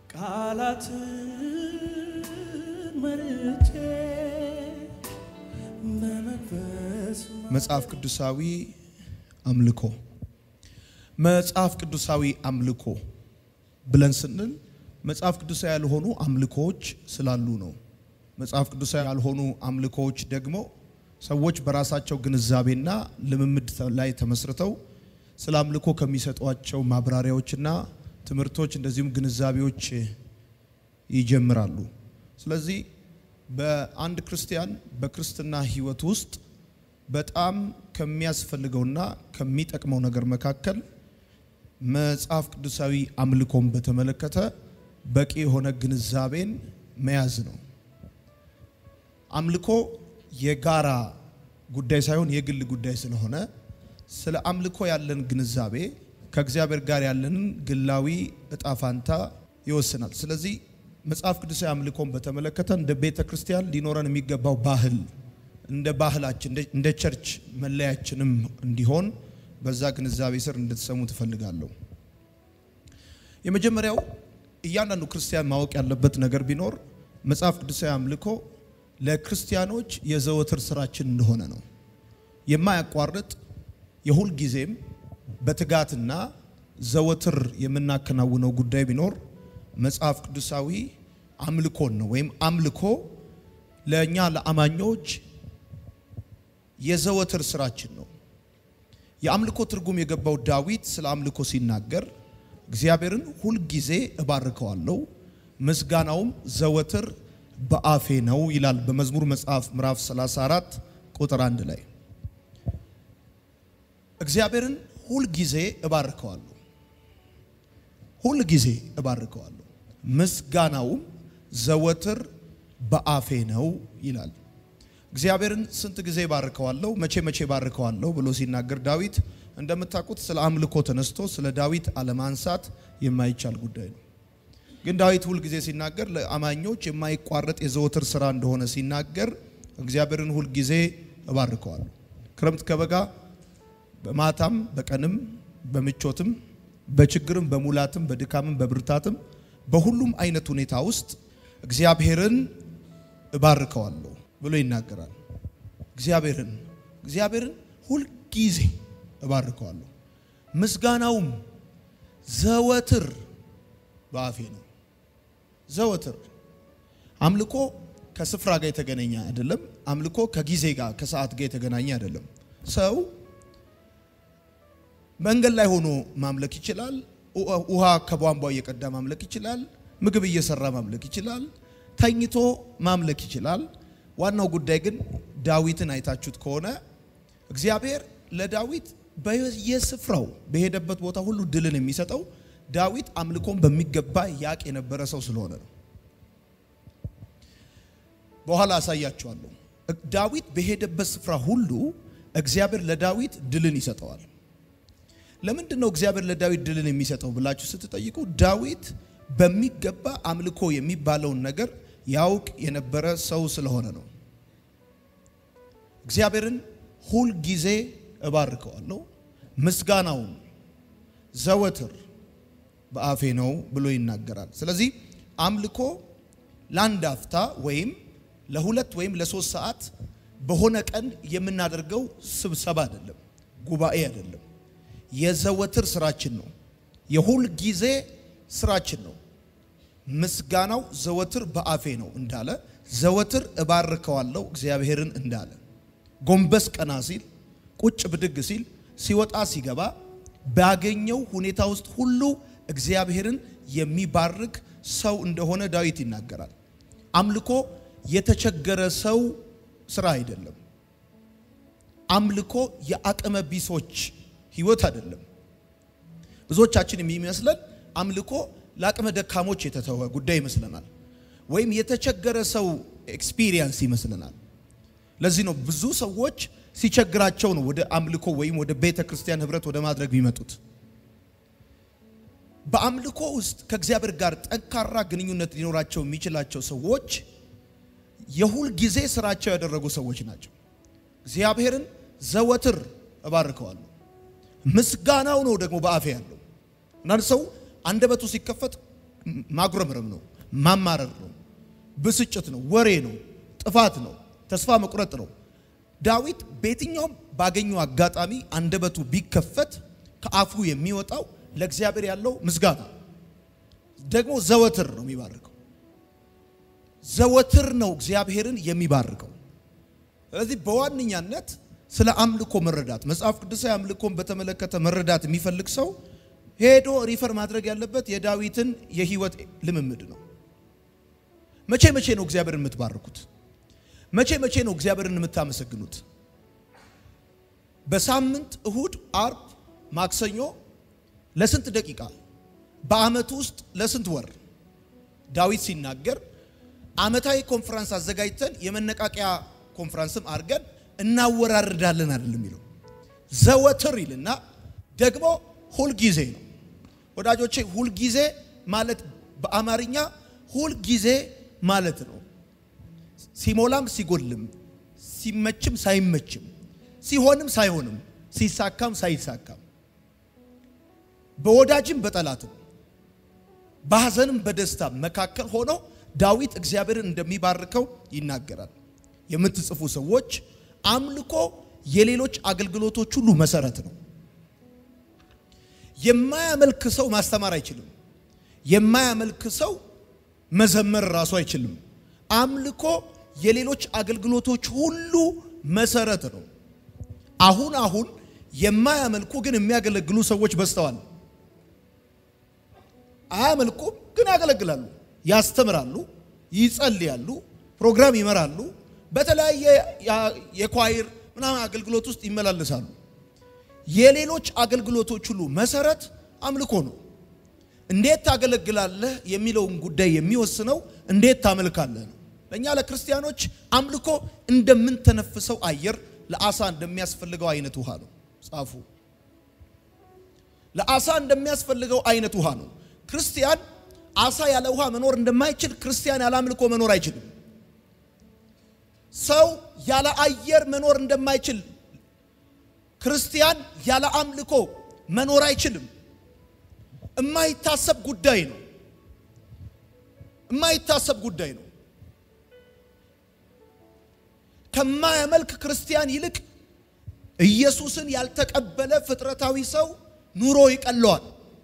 ቃላትን መርጬ በመንፈስ መጽሐፍ ቅዱሳዊ አምልኮ መጽሐፍ ቅዱሳዊ አምልኮ ብለን ስንል መጽሐፍ ቅዱሳዊ ያልሆኑ አምልኮዎች ስላሉ ነው። መጽሐፍ ቅዱሳዊ ያልሆኑ አምልኮዎች ደግሞ ሰዎች በራሳቸው ግንዛቤና ልምምድ ላይ ተመስርተው ስለ አምልኮ ከሚሰጧቸው ማብራሪያዎችና ትምህርቶች እንደዚሁም ግንዛቤዎች ይጀምራሉ። ስለዚህ በአንድ ክርስቲያን በክርስትና ሕይወት ውስጥ በጣም ከሚያስፈልገውና ከሚጠቅመው ነገር መካከል መጽሐፍ ቅዱሳዊ አምልኮን በተመለከተ በቂ የሆነ ግንዛቤን መያዝ ነው። አምልኮ የጋራ ጉዳይ ሳይሆን የግል ጉዳይ ስለሆነ ስለ አምልኮ ያለን ግንዛቤ ከእግዚአብሔር ጋር ያለንን ግላዊ እጣ ፋንታ ይወስናል። ስለዚህ መጽሐፍ ቅዱሳዊ አምልኮን በተመለከተ እንደ ቤተ ክርስቲያን ሊኖረን የሚገባው ባህል እንደ ባህላችን እንደ ቸርች መለያችንም እንዲሆን በዛ ግንዛቤ ስር እንድትሰሙ ትፈልጋለሁ። የመጀመሪያው እያንዳንዱ ክርስቲያን ማወቅ ያለበት ነገር ቢኖር መጽሐፍ ቅዱሳዊ አምልኮ ለክርስቲያኖች የዘወትር ስራችን እንደሆነ ነው። የማያቋርጥ የሁል ጊዜም በትጋትና ዘወትር የምናከናውነው ጉዳይ ቢኖር መጽሐፍ ቅዱሳዊ አምልኮን ነው። ወይም አምልኮ ለእኛ ለአማኞች የዘወትር ስራችን ነው። የአምልኮ ትርጉም የገባው ዳዊት ስለ አምልኮ ሲናገር እግዚአብሔርን ሁልጊዜ እባርከዋለሁ ምስጋናውም ዘወትር በአፌ ነው ይላል በመዝሙር መጽሐፍ ምዕራፍ 34 ቁጥር አንድ ላይ እግዚአብሔርን ሁልጊዜ እባርከዋለሁ ሁልጊዜ እባርከዋለሁ ምስጋናውም ዘወትር በአፌ ነው ይላል። እግዚአብሔርን ስንት ጊዜ ባርከዋለሁ፣ መቼ መቼ ባርከዋለሁ ብሎ ሲናገር ዳዊት እንደምታውቁት ስለ አምልኮ ተነስቶ ስለ ዳዊት አለማንሳት የማይቻል ጉዳይ ነው። ግን ዳዊት ሁል ጊዜ ሲናገር ለአማኞች የማይቋረጥ የዘወትር ስራ እንደሆነ ሲናገር እግዚአብሔርን ሁል ጊዜ እባርከዋለሁ። ክረምት ከበጋ በማታም በቀንም በምቾትም በችግርም በሙላትም በድካምም በብርታትም በሁሉም አይነት ሁኔታ ውስጥ እግዚአብሔርን እባርከዋለሁ ብሎ ይናገራል። እግዚአብሔርን እግዚአብሔርን ሁልጊዜ እባርከዋለሁ ምስጋናውም ዘወትር በአፌ ነው። ዘወትር አምልኮ ከስፍራ ጋር የተገናኘ አይደለም። አምልኮ ከጊዜ ጋር ከሰዓት ጋር የተገናኘ አይደለም። ሰው መንገድ ላይ ሆኖ ማምለክ ይችላል። ውሃ ከቧንቧ እየቀዳ ማምለክ ይችላል። ምግብ እየሰራ ማምለክ ይችላል። ተኝቶ ማምለክ ይችላል። ዋናው ጉዳይ ግን ዳዊትን አይታችሁት ከሆነ እግዚአብሔር ለዳዊት በየስፍራው በሄደበት ቦታ ሁሉ ድልን የሚሰጠው ዳዊት አምልኮን በሚገባ ያቅ የነበረ ሰው ስለሆነ ነው። በኋላ አሳያችኋለሁ። ዳዊት በሄደበት ስፍራ ሁሉ እግዚአብሔር ለዳዊት ድልን ይሰጠዋል። ለምንድን ነው እግዚአብሔር ለዳዊት ድልን የሚሰጠው ብላችሁ ስትጠይቁ ዳዊት በሚገባ አምልኮ የሚባለውን ነገር ያውቅ የነበረ ሰው ስለሆነ ነው። እግዚአብሔርን ሁል ጊዜ እባርከዋለሁ ምስጋናውን ዘወትር በአፌ ነው ብሎ ይናገራል። ስለዚህ አምልኮ ለአንድ አፍታ ወይም ለሁለት ወይም ለሶስት ሰዓት በሆነ ቀን የምናደርገው ስብሰባ አይደለም፣ ጉባኤ አይደለም። የዘወትር ስራችን ነው። የሁል ጊዜ ስራችን ነው። ምስጋናው ዘወትር በአፌ ነው እንዳለ ዘወትር እባርከዋለሁ እግዚአብሔርን እንዳለ ጎንበስ ቀና ሲል ቁጭ ብድግ ሲል ሲወጣ ሲገባ ባገኘው ሁኔታ ውስጥ ሁሉ እግዚአብሔርን የሚባርክ ሰው እንደሆነ ዳዊት ይናገራል። አምልኮ የተቸገረ ሰው ስራ አይደለም። አምልኮ የአቅመ ቢሶች ህይወት አይደለም። ብዙዎቻችን የሚመስለን አምልኮ ለአቅመ ደካሞች የተተወ ጉዳይ ይመስለናል፣ ወይም የተቸገረ ሰው ኤክስፒሪየንስ ይመስለናል። ለዚህ ነው ብዙ ሰዎች ሲቸግራቸው ነው ወደ አምልኮ ወይም ወደ ቤተ ክርስቲያን ህብረት ወደ ማድረግ ቢመጡት። በአምልኮ ውስጥ ከእግዚአብሔር ጋር ጠንካራ ግንኙነት ሊኖራቸው የሚችላቸው ሰዎች የሁል ጊዜ ስራቸው ያደረጉ ሰዎች ናቸው። እግዚአብሔርን ዘወትር እባርከዋለሁ። ምስጋናው ነው ደግሞ በአፌ ያለው። አንዳንድ ሰው አንደበቱ ሲከፈት ማጉረምረም ነው፣ ማማረር ነው፣ ብስጭት ነው፣ ወሬ ነው፣ ጥፋት ነው፣ ተስፋ መቁረጥ ነው። ዳዊት በየትኛውም ባገኘው አጋጣሚ አንደበቱ ቢከፈት ከአፉ የሚወጣው ለእግዚአብሔር ያለው ምስጋና ደግሞ ዘወትር ነው የሚባርከው። ዘወትር ነው እግዚአብሔርን የሚባርከው። ስለዚህ በዋነኛነት ስለ አምልኮ መረዳት መጽሐፍ ቅዱሳዊ አምልኮን በተመለከተ መረዳት የሚፈልግ ሰው ሄዶ ሪፈር ማድረግ ያለበት የዳዊትን የህይወት ልምምድ ነው። መቼ መቼ ነው እግዚአብሔርን የምትባርኩት? መቼ መቼ ነው እግዚአብሔርን የምታመሰግኑት? በሳምንት እሁድ፣ አርብ፣ ማክሰኞ ለስንት ደቂቃ? በአመት ውስጥ ለስንት ወር? ዳዊት ሲናገር አመታዊ ኮንፈረንስ አዘጋጅተን የመነቃቂያ ኮንፈረንስም አድርገን እናወራርዳለን አይደለም የሚለው ዘወትር ይልና ደግሞ ሁልጊዜ ነው። ወዳጆቼ ሁልጊዜ ማለት በአማርኛ ሁልጊዜ ማለት ነው። ሲሞላም ሲጎልም፣ ሲመችም ሳይመችም፣ ሲሆንም ሳይሆንም፣ ሲሳካም ሳይሳካም፣ በወዳጅም በጠላትም፣ በሐዘንም በደስታም መካከል ሆኖ ዳዊት እግዚአብሔርን እንደሚባርከው ይናገራል። የምትጽፉ ሰዎች አምልኮ የሌሎች አገልግሎቶች ሁሉ መሰረት ነው። የማያመልክ ሰው ማስተማር አይችልም። የማያመልክ ሰው መዘመር ራሱ አይችልም። አምልኮ የሌሎች አገልግሎቶች ሁሉ መሰረት ነው። አሁን አሁን የማያመልኩ ግን የሚያገለግሉ ሰዎች በዝተዋል። አያመልኩም ግን ያገለግላሉ፣ ያስተምራሉ፣ ይጸልያሉ፣ ፕሮግራም ይመራሉ፣ በተለያየ የኳይር ምናምን አገልግሎት ውስጥ ይመላለሳሉ። የሌሎች አገልግሎቶች ሁሉ መሰረት አምልኮ ነው። እንዴት ታገለግላለህ የሚለውን ጉዳይ የሚወስነው እንዴት ታመልካለህ ነው። ለእኛ ለክርስቲያኖች አምልኮ እንደምንተነፍሰው አየር ለአሳ እንደሚያስፈልገው አይነት ውሃ ነው። ጻፉ። ለአሳ እንደሚያስፈልገው አይነት ውሃ ነው። ክርስቲያን አሳ ያለ ውሃ መኖር እንደማይችል ክርስቲያን ያለ አምልኮ መኖር አይችልም። ሰው ያለ አየር መኖር እንደማይችል ክርስቲያን ያለ አምልኮ መኖር አይችልም። የማይታሰብ ጉዳይ ነው። የማይታሰብ ጉዳይ ነው። ከማያመልክ ክርስቲያን ይልቅ ኢየሱስን ያልተቀበለ ፍጥረታዊ ሰው ኑሮ ይቀለዋል።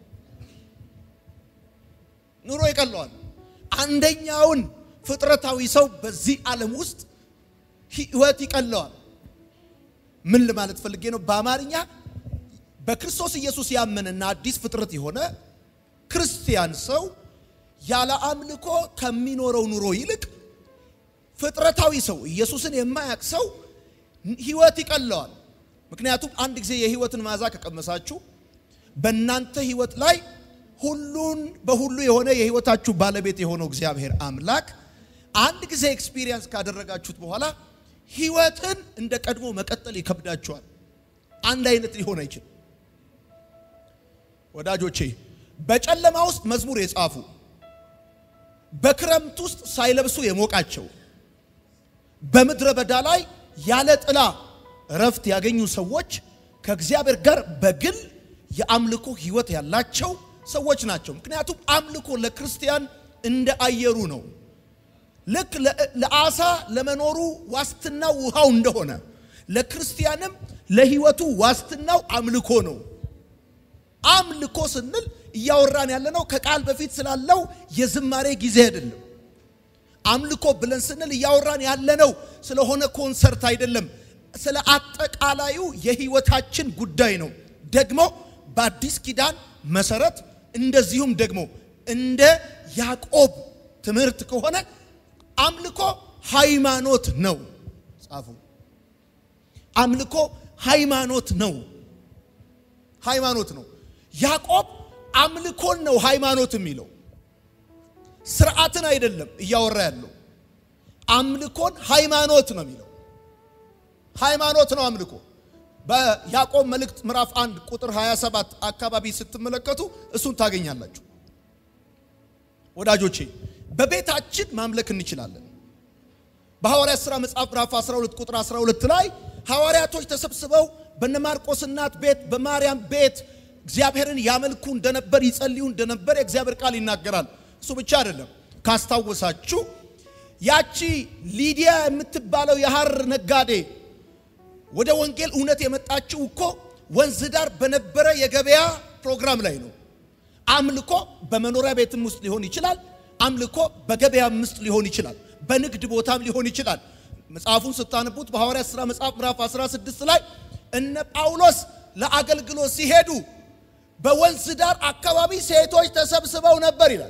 ኑሮ ይቀለዋል። አንደኛውን ፍጥረታዊ ሰው በዚህ ዓለም ውስጥ ህይወት ይቀለዋል። ምን ለማለት ፈልጌ ነው? በአማርኛ በክርስቶስ ኢየሱስ ያመነና አዲስ ፍጥረት የሆነ ክርስቲያን ሰው ያለ አምልኮ ከሚኖረው ኑሮ ይልቅ ፍጥረታዊ ሰው ኢየሱስን የማያውቅ ሰው ህይወት ይቀለዋል። ምክንያቱም አንድ ጊዜ የህይወትን መዓዛ ከቀመሳችሁ በእናንተ ህይወት ላይ ሁሉን በሁሉ የሆነ የህይወታችሁ ባለቤት የሆነው እግዚአብሔር አምላክ አንድ ጊዜ ኤክስፒሪየንስ ካደረጋችሁት በኋላ ህይወትን እንደ ቀድሞ መቀጠል ይከብዳችኋል። አንድ አይነት ሊሆን አይችልም። ወዳጆቼ በጨለማ ውስጥ መዝሙር የጻፉ በክረምት ውስጥ ሳይለብሱ የሞቃቸው በምድረ በዳ ላይ ያለ ጥላ እረፍት ያገኙ ሰዎች ከእግዚአብሔር ጋር በግል የአምልኮ ህይወት ያላቸው ሰዎች ናቸው። ምክንያቱም አምልኮ ለክርስቲያን እንደ አየሩ ነው። ልክ ለአሳ ለመኖሩ ዋስትናው ውሃው እንደሆነ ለክርስቲያንም ለህይወቱ ዋስትናው አምልኮ ነው። አምልኮ ስንል እያወራን ያለነው ከቃል በፊት ስላለው የዝማሬ ጊዜ አይደለም። አምልኮ ብለን ስንል እያወራን ያለነው ስለሆነ ኮንሰርት አይደለም። ስለ አጠቃላዩ የህይወታችን ጉዳይ ነው። ደግሞ በአዲስ ኪዳን መሰረት እንደዚሁም ደግሞ እንደ ያዕቆብ ትምህርት ከሆነ አምልኮ ሃይማኖት ነው። ጻፉ። አምልኮ ሃይማኖት ነው። ሃይማኖት ነው። ያዕቆብ አምልኮን ነው ሃይማኖት የሚለው ስርዓትን አይደለም እያወራ ያለው አምልኮን ሃይማኖት ነው የሚለው ሃይማኖት ነው አምልኮ በያዕቆብ መልእክት ምዕራፍ 1 ቁጥር 27 አካባቢ ስትመለከቱ እሱን ታገኛላችሁ ወዳጆቼ በቤታችን ማምለክ እንችላለን በሐዋርያት ሥራ መጽሐፍ ምዕራፍ 12 ቁጥር 12 ላይ ሐዋርያቶች ተሰብስበው በነ ማርቆስ እናት ቤት በማርያም ቤት እግዚአብሔርን ያመልኩ እንደነበር ይጸልዩ እንደነበር የእግዚአብሔር ቃል ይናገራል። እሱ ብቻ አይደለም። ካስታወሳችሁ ያቺ ሊዲያ የምትባለው የሐር ነጋዴ ወደ ወንጌል እውነት የመጣችው እኮ ወንዝ ዳር በነበረ የገበያ ፕሮግራም ላይ ነው። አምልኮ በመኖሪያ ቤትም ውስጥ ሊሆን ይችላል። አምልኮ በገበያም ውስጥ ሊሆን ይችላል። በንግድ ቦታም ሊሆን ይችላል። መጽሐፉን ስታነቡት በሐዋርያት ሥራ መጽሐፍ ምዕራፍ 16 ላይ እነ ጳውሎስ ለአገልግሎት ሲሄዱ በወንዝ ዳር አካባቢ ሴቶች ተሰብስበው ነበር ይላል።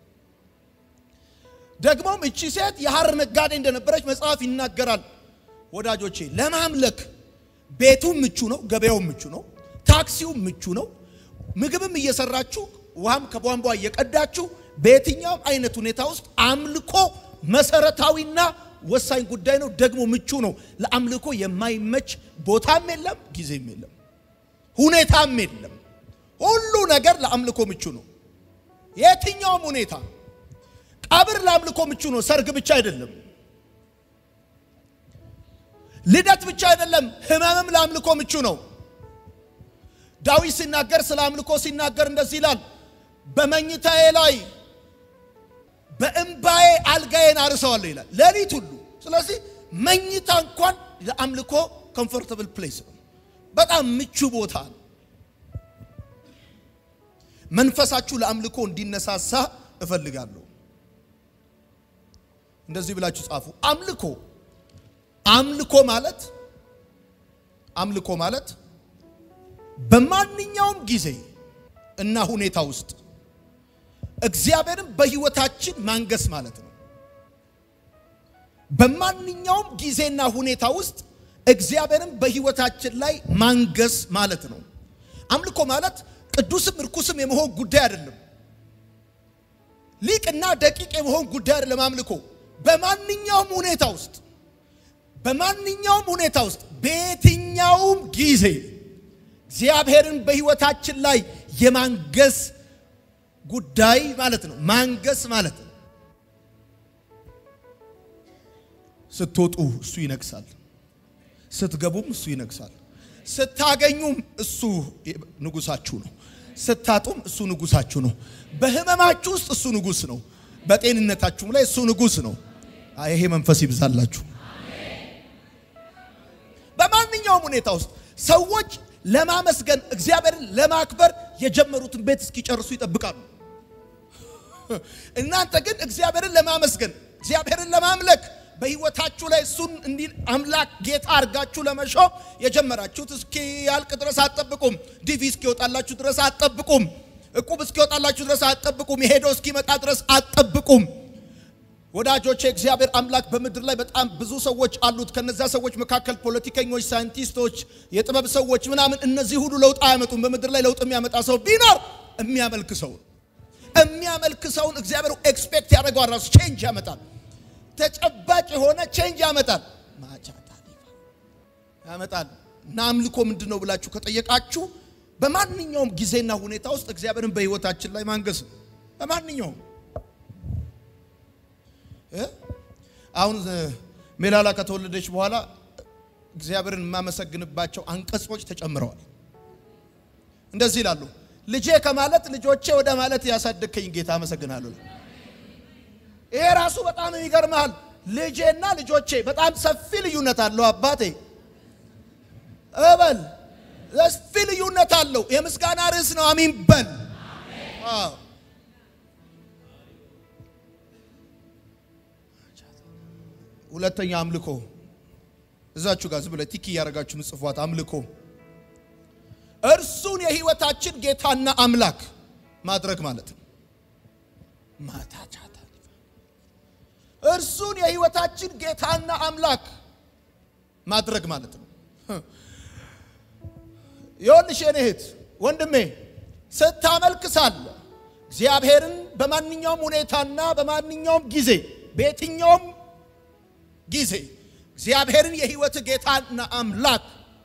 ደግሞም እቺ ሴት የሐር ነጋዴ እንደነበረች መጽሐፍ ይናገራል። ወዳጆቼ ለማምለክ ቤቱም ምቹ ነው፣ ገበያውም ምቹ ነው፣ ታክሲውም ምቹ ነው። ምግብም እየሰራችሁ ውሃም ከቧንቧ እየቀዳችሁ በየትኛውም አይነት ሁኔታ ውስጥ አምልኮ መሰረታዊና ወሳኝ ጉዳይ ነው። ደግሞ ምቹ ነው። ለአምልኮ የማይመች ቦታም የለም፣ ጊዜም የለም፣ ሁኔታም የለም። ሁሉ ነገር ለአምልኮ ምቹ ነው። የትኛውም ሁኔታ ቀብር ለአምልኮ ምቹ ነው። ሰርግ ብቻ አይደለም፣ ልደት ብቻ አይደለም፣ ህመምም ለአምልኮ ምቹ ነው። ዳዊት ሲናገር ስለ አምልኮ ሲናገር እንደዚህ ይላል፣ በመኝታዬ ላይ በእምባዬ አልጋዬን አርሰዋለሁ ይላል፣ ሌሊት ሁሉ። ስለዚህ መኝታ እንኳን ለአምልኮ ኮምፎርታብል ፕሌስ ነው፣ በጣም ምቹ ቦታ ነው። መንፈሳችሁ ለአምልኮ እንዲነሳሳ እፈልጋለሁ። እንደዚህ ብላችሁ ጻፉ። አምልኮ አምልኮ ማለት አምልኮ ማለት በማንኛውም ጊዜ እና ሁኔታ ውስጥ እግዚአብሔርን በሕይወታችን ማንገስ ማለት ነው። በማንኛውም ጊዜና ሁኔታ ውስጥ እግዚአብሔርን በሕይወታችን ላይ ማንገስ ማለት ነው። አምልኮ ማለት ቅዱስም እርኩስም የመሆን ጉዳይ አይደለም። ሊቅና ደቂቅ የመሆን ጉዳይ አይደለም። አምልኮ በማንኛውም ሁኔታ ውስጥ በማንኛውም ሁኔታ ውስጥ በየትኛውም ጊዜ እግዚአብሔርን በሕይወታችን ላይ የማንገስ ጉዳይ ማለት ነው። ማንገስ ማለት ነው። ስትወጡ እሱ ይነግሳል፣ ስትገቡም እሱ ይነግሳል፣ ስታገኙም እሱ ንጉሳችሁ ነው፣ ስታጡም እሱ ንጉሳችሁ ነው። በህመማችሁ ውስጥ እሱ ንጉስ ነው፣ በጤንነታችሁም ላይ እሱ ንጉስ ነው። ይሄ መንፈስ ይብዛላችሁ። በማንኛውም ሁኔታ ውስጥ ሰዎች ለማመስገን እግዚአብሔርን ለማክበር የጀመሩትን ቤት እስኪጨርሱ ይጠብቃሉ። እናንተ ግን እግዚአብሔርን ለማመስገን እግዚአብሔርን ለማምለክ በህይወታችሁ ላይ እሱን እንዲህ አምላክ ጌታ አድርጋችሁ ለመሾም የጀመራችሁት እስኪ ያልቅ ድረስ አትጠብቁም። ዲቪ እስኪወጣላችሁ ድረስ አትጠብቁም። እቁብ እስኪወጣላችሁ ድረስ አትጠብቁም። የሄደው እስኪመጣ ድረስ አትጠብቁም። ወዳጆቼ እግዚአብሔር አምላክ በምድር ላይ በጣም ብዙ ሰዎች አሉት። ከነዛ ሰዎች መካከል ፖለቲከኞች፣ ሳይንቲስቶች፣ የጥበብ ሰዎች ምናምን እነዚህ ሁሉ ለውጥ አያመጡም። በምድር ላይ ለውጥ የሚያመጣ ሰው ቢኖር የሚያመልክ ሰው የሚያመልክ ሰውን እግዚአብሔር ኤክስፔክት ያደርገዋል። ራሱ ቼንጅ ያመጣል። ተጨባጭ የሆነ ቼንጅ ያመጣል። ማቻታ ያመጣል። እና አምልኮ ምንድን ነው ብላችሁ ከጠየቃችሁ በማንኛውም ጊዜና ሁኔታ ውስጥ እግዚአብሔርን በህይወታችን ላይ ማንገስ ነው። በማንኛውም አሁን ሜላላ ከተወለደች በኋላ እግዚአብሔርን የማመሰግንባቸው አንቀጾች ተጨምረዋል። እንደዚህ ይላሉ። ልጄ ከማለት ልጆቼ ወደ ማለት ያሳደግከኝ ጌታ አመሰግናለሁ። ይሄ ራሱ በጣም ይገርምሃል። ልጄና ልጆቼ በጣም ሰፊ ልዩነት አለው። አባቴ እበል ሰፊ ልዩነት አለው። የምስጋና ርዕስ ነው። አሚን በል። ሁለተኛ አምልኮ እዛችሁ ጋር ዝም ብለህ ቲክ እያደረጋችሁ ምጽፏት አምልኮ እርሱን የህይወታችን ጌታና አምላክ ማድረግ ማለት ነው። ማታቻታ እርሱን የህይወታችን ጌታና አምላክ ማድረግ ማለት ነው። ይኸውልሽ የኔ እህት ወንድሜ፣ ስታመልክ ሳለ እግዚአብሔርን በማንኛውም ሁኔታና በማንኛውም ጊዜ በየትኛውም ጊዜ እግዚአብሔርን የህይወት ጌታና አምላክ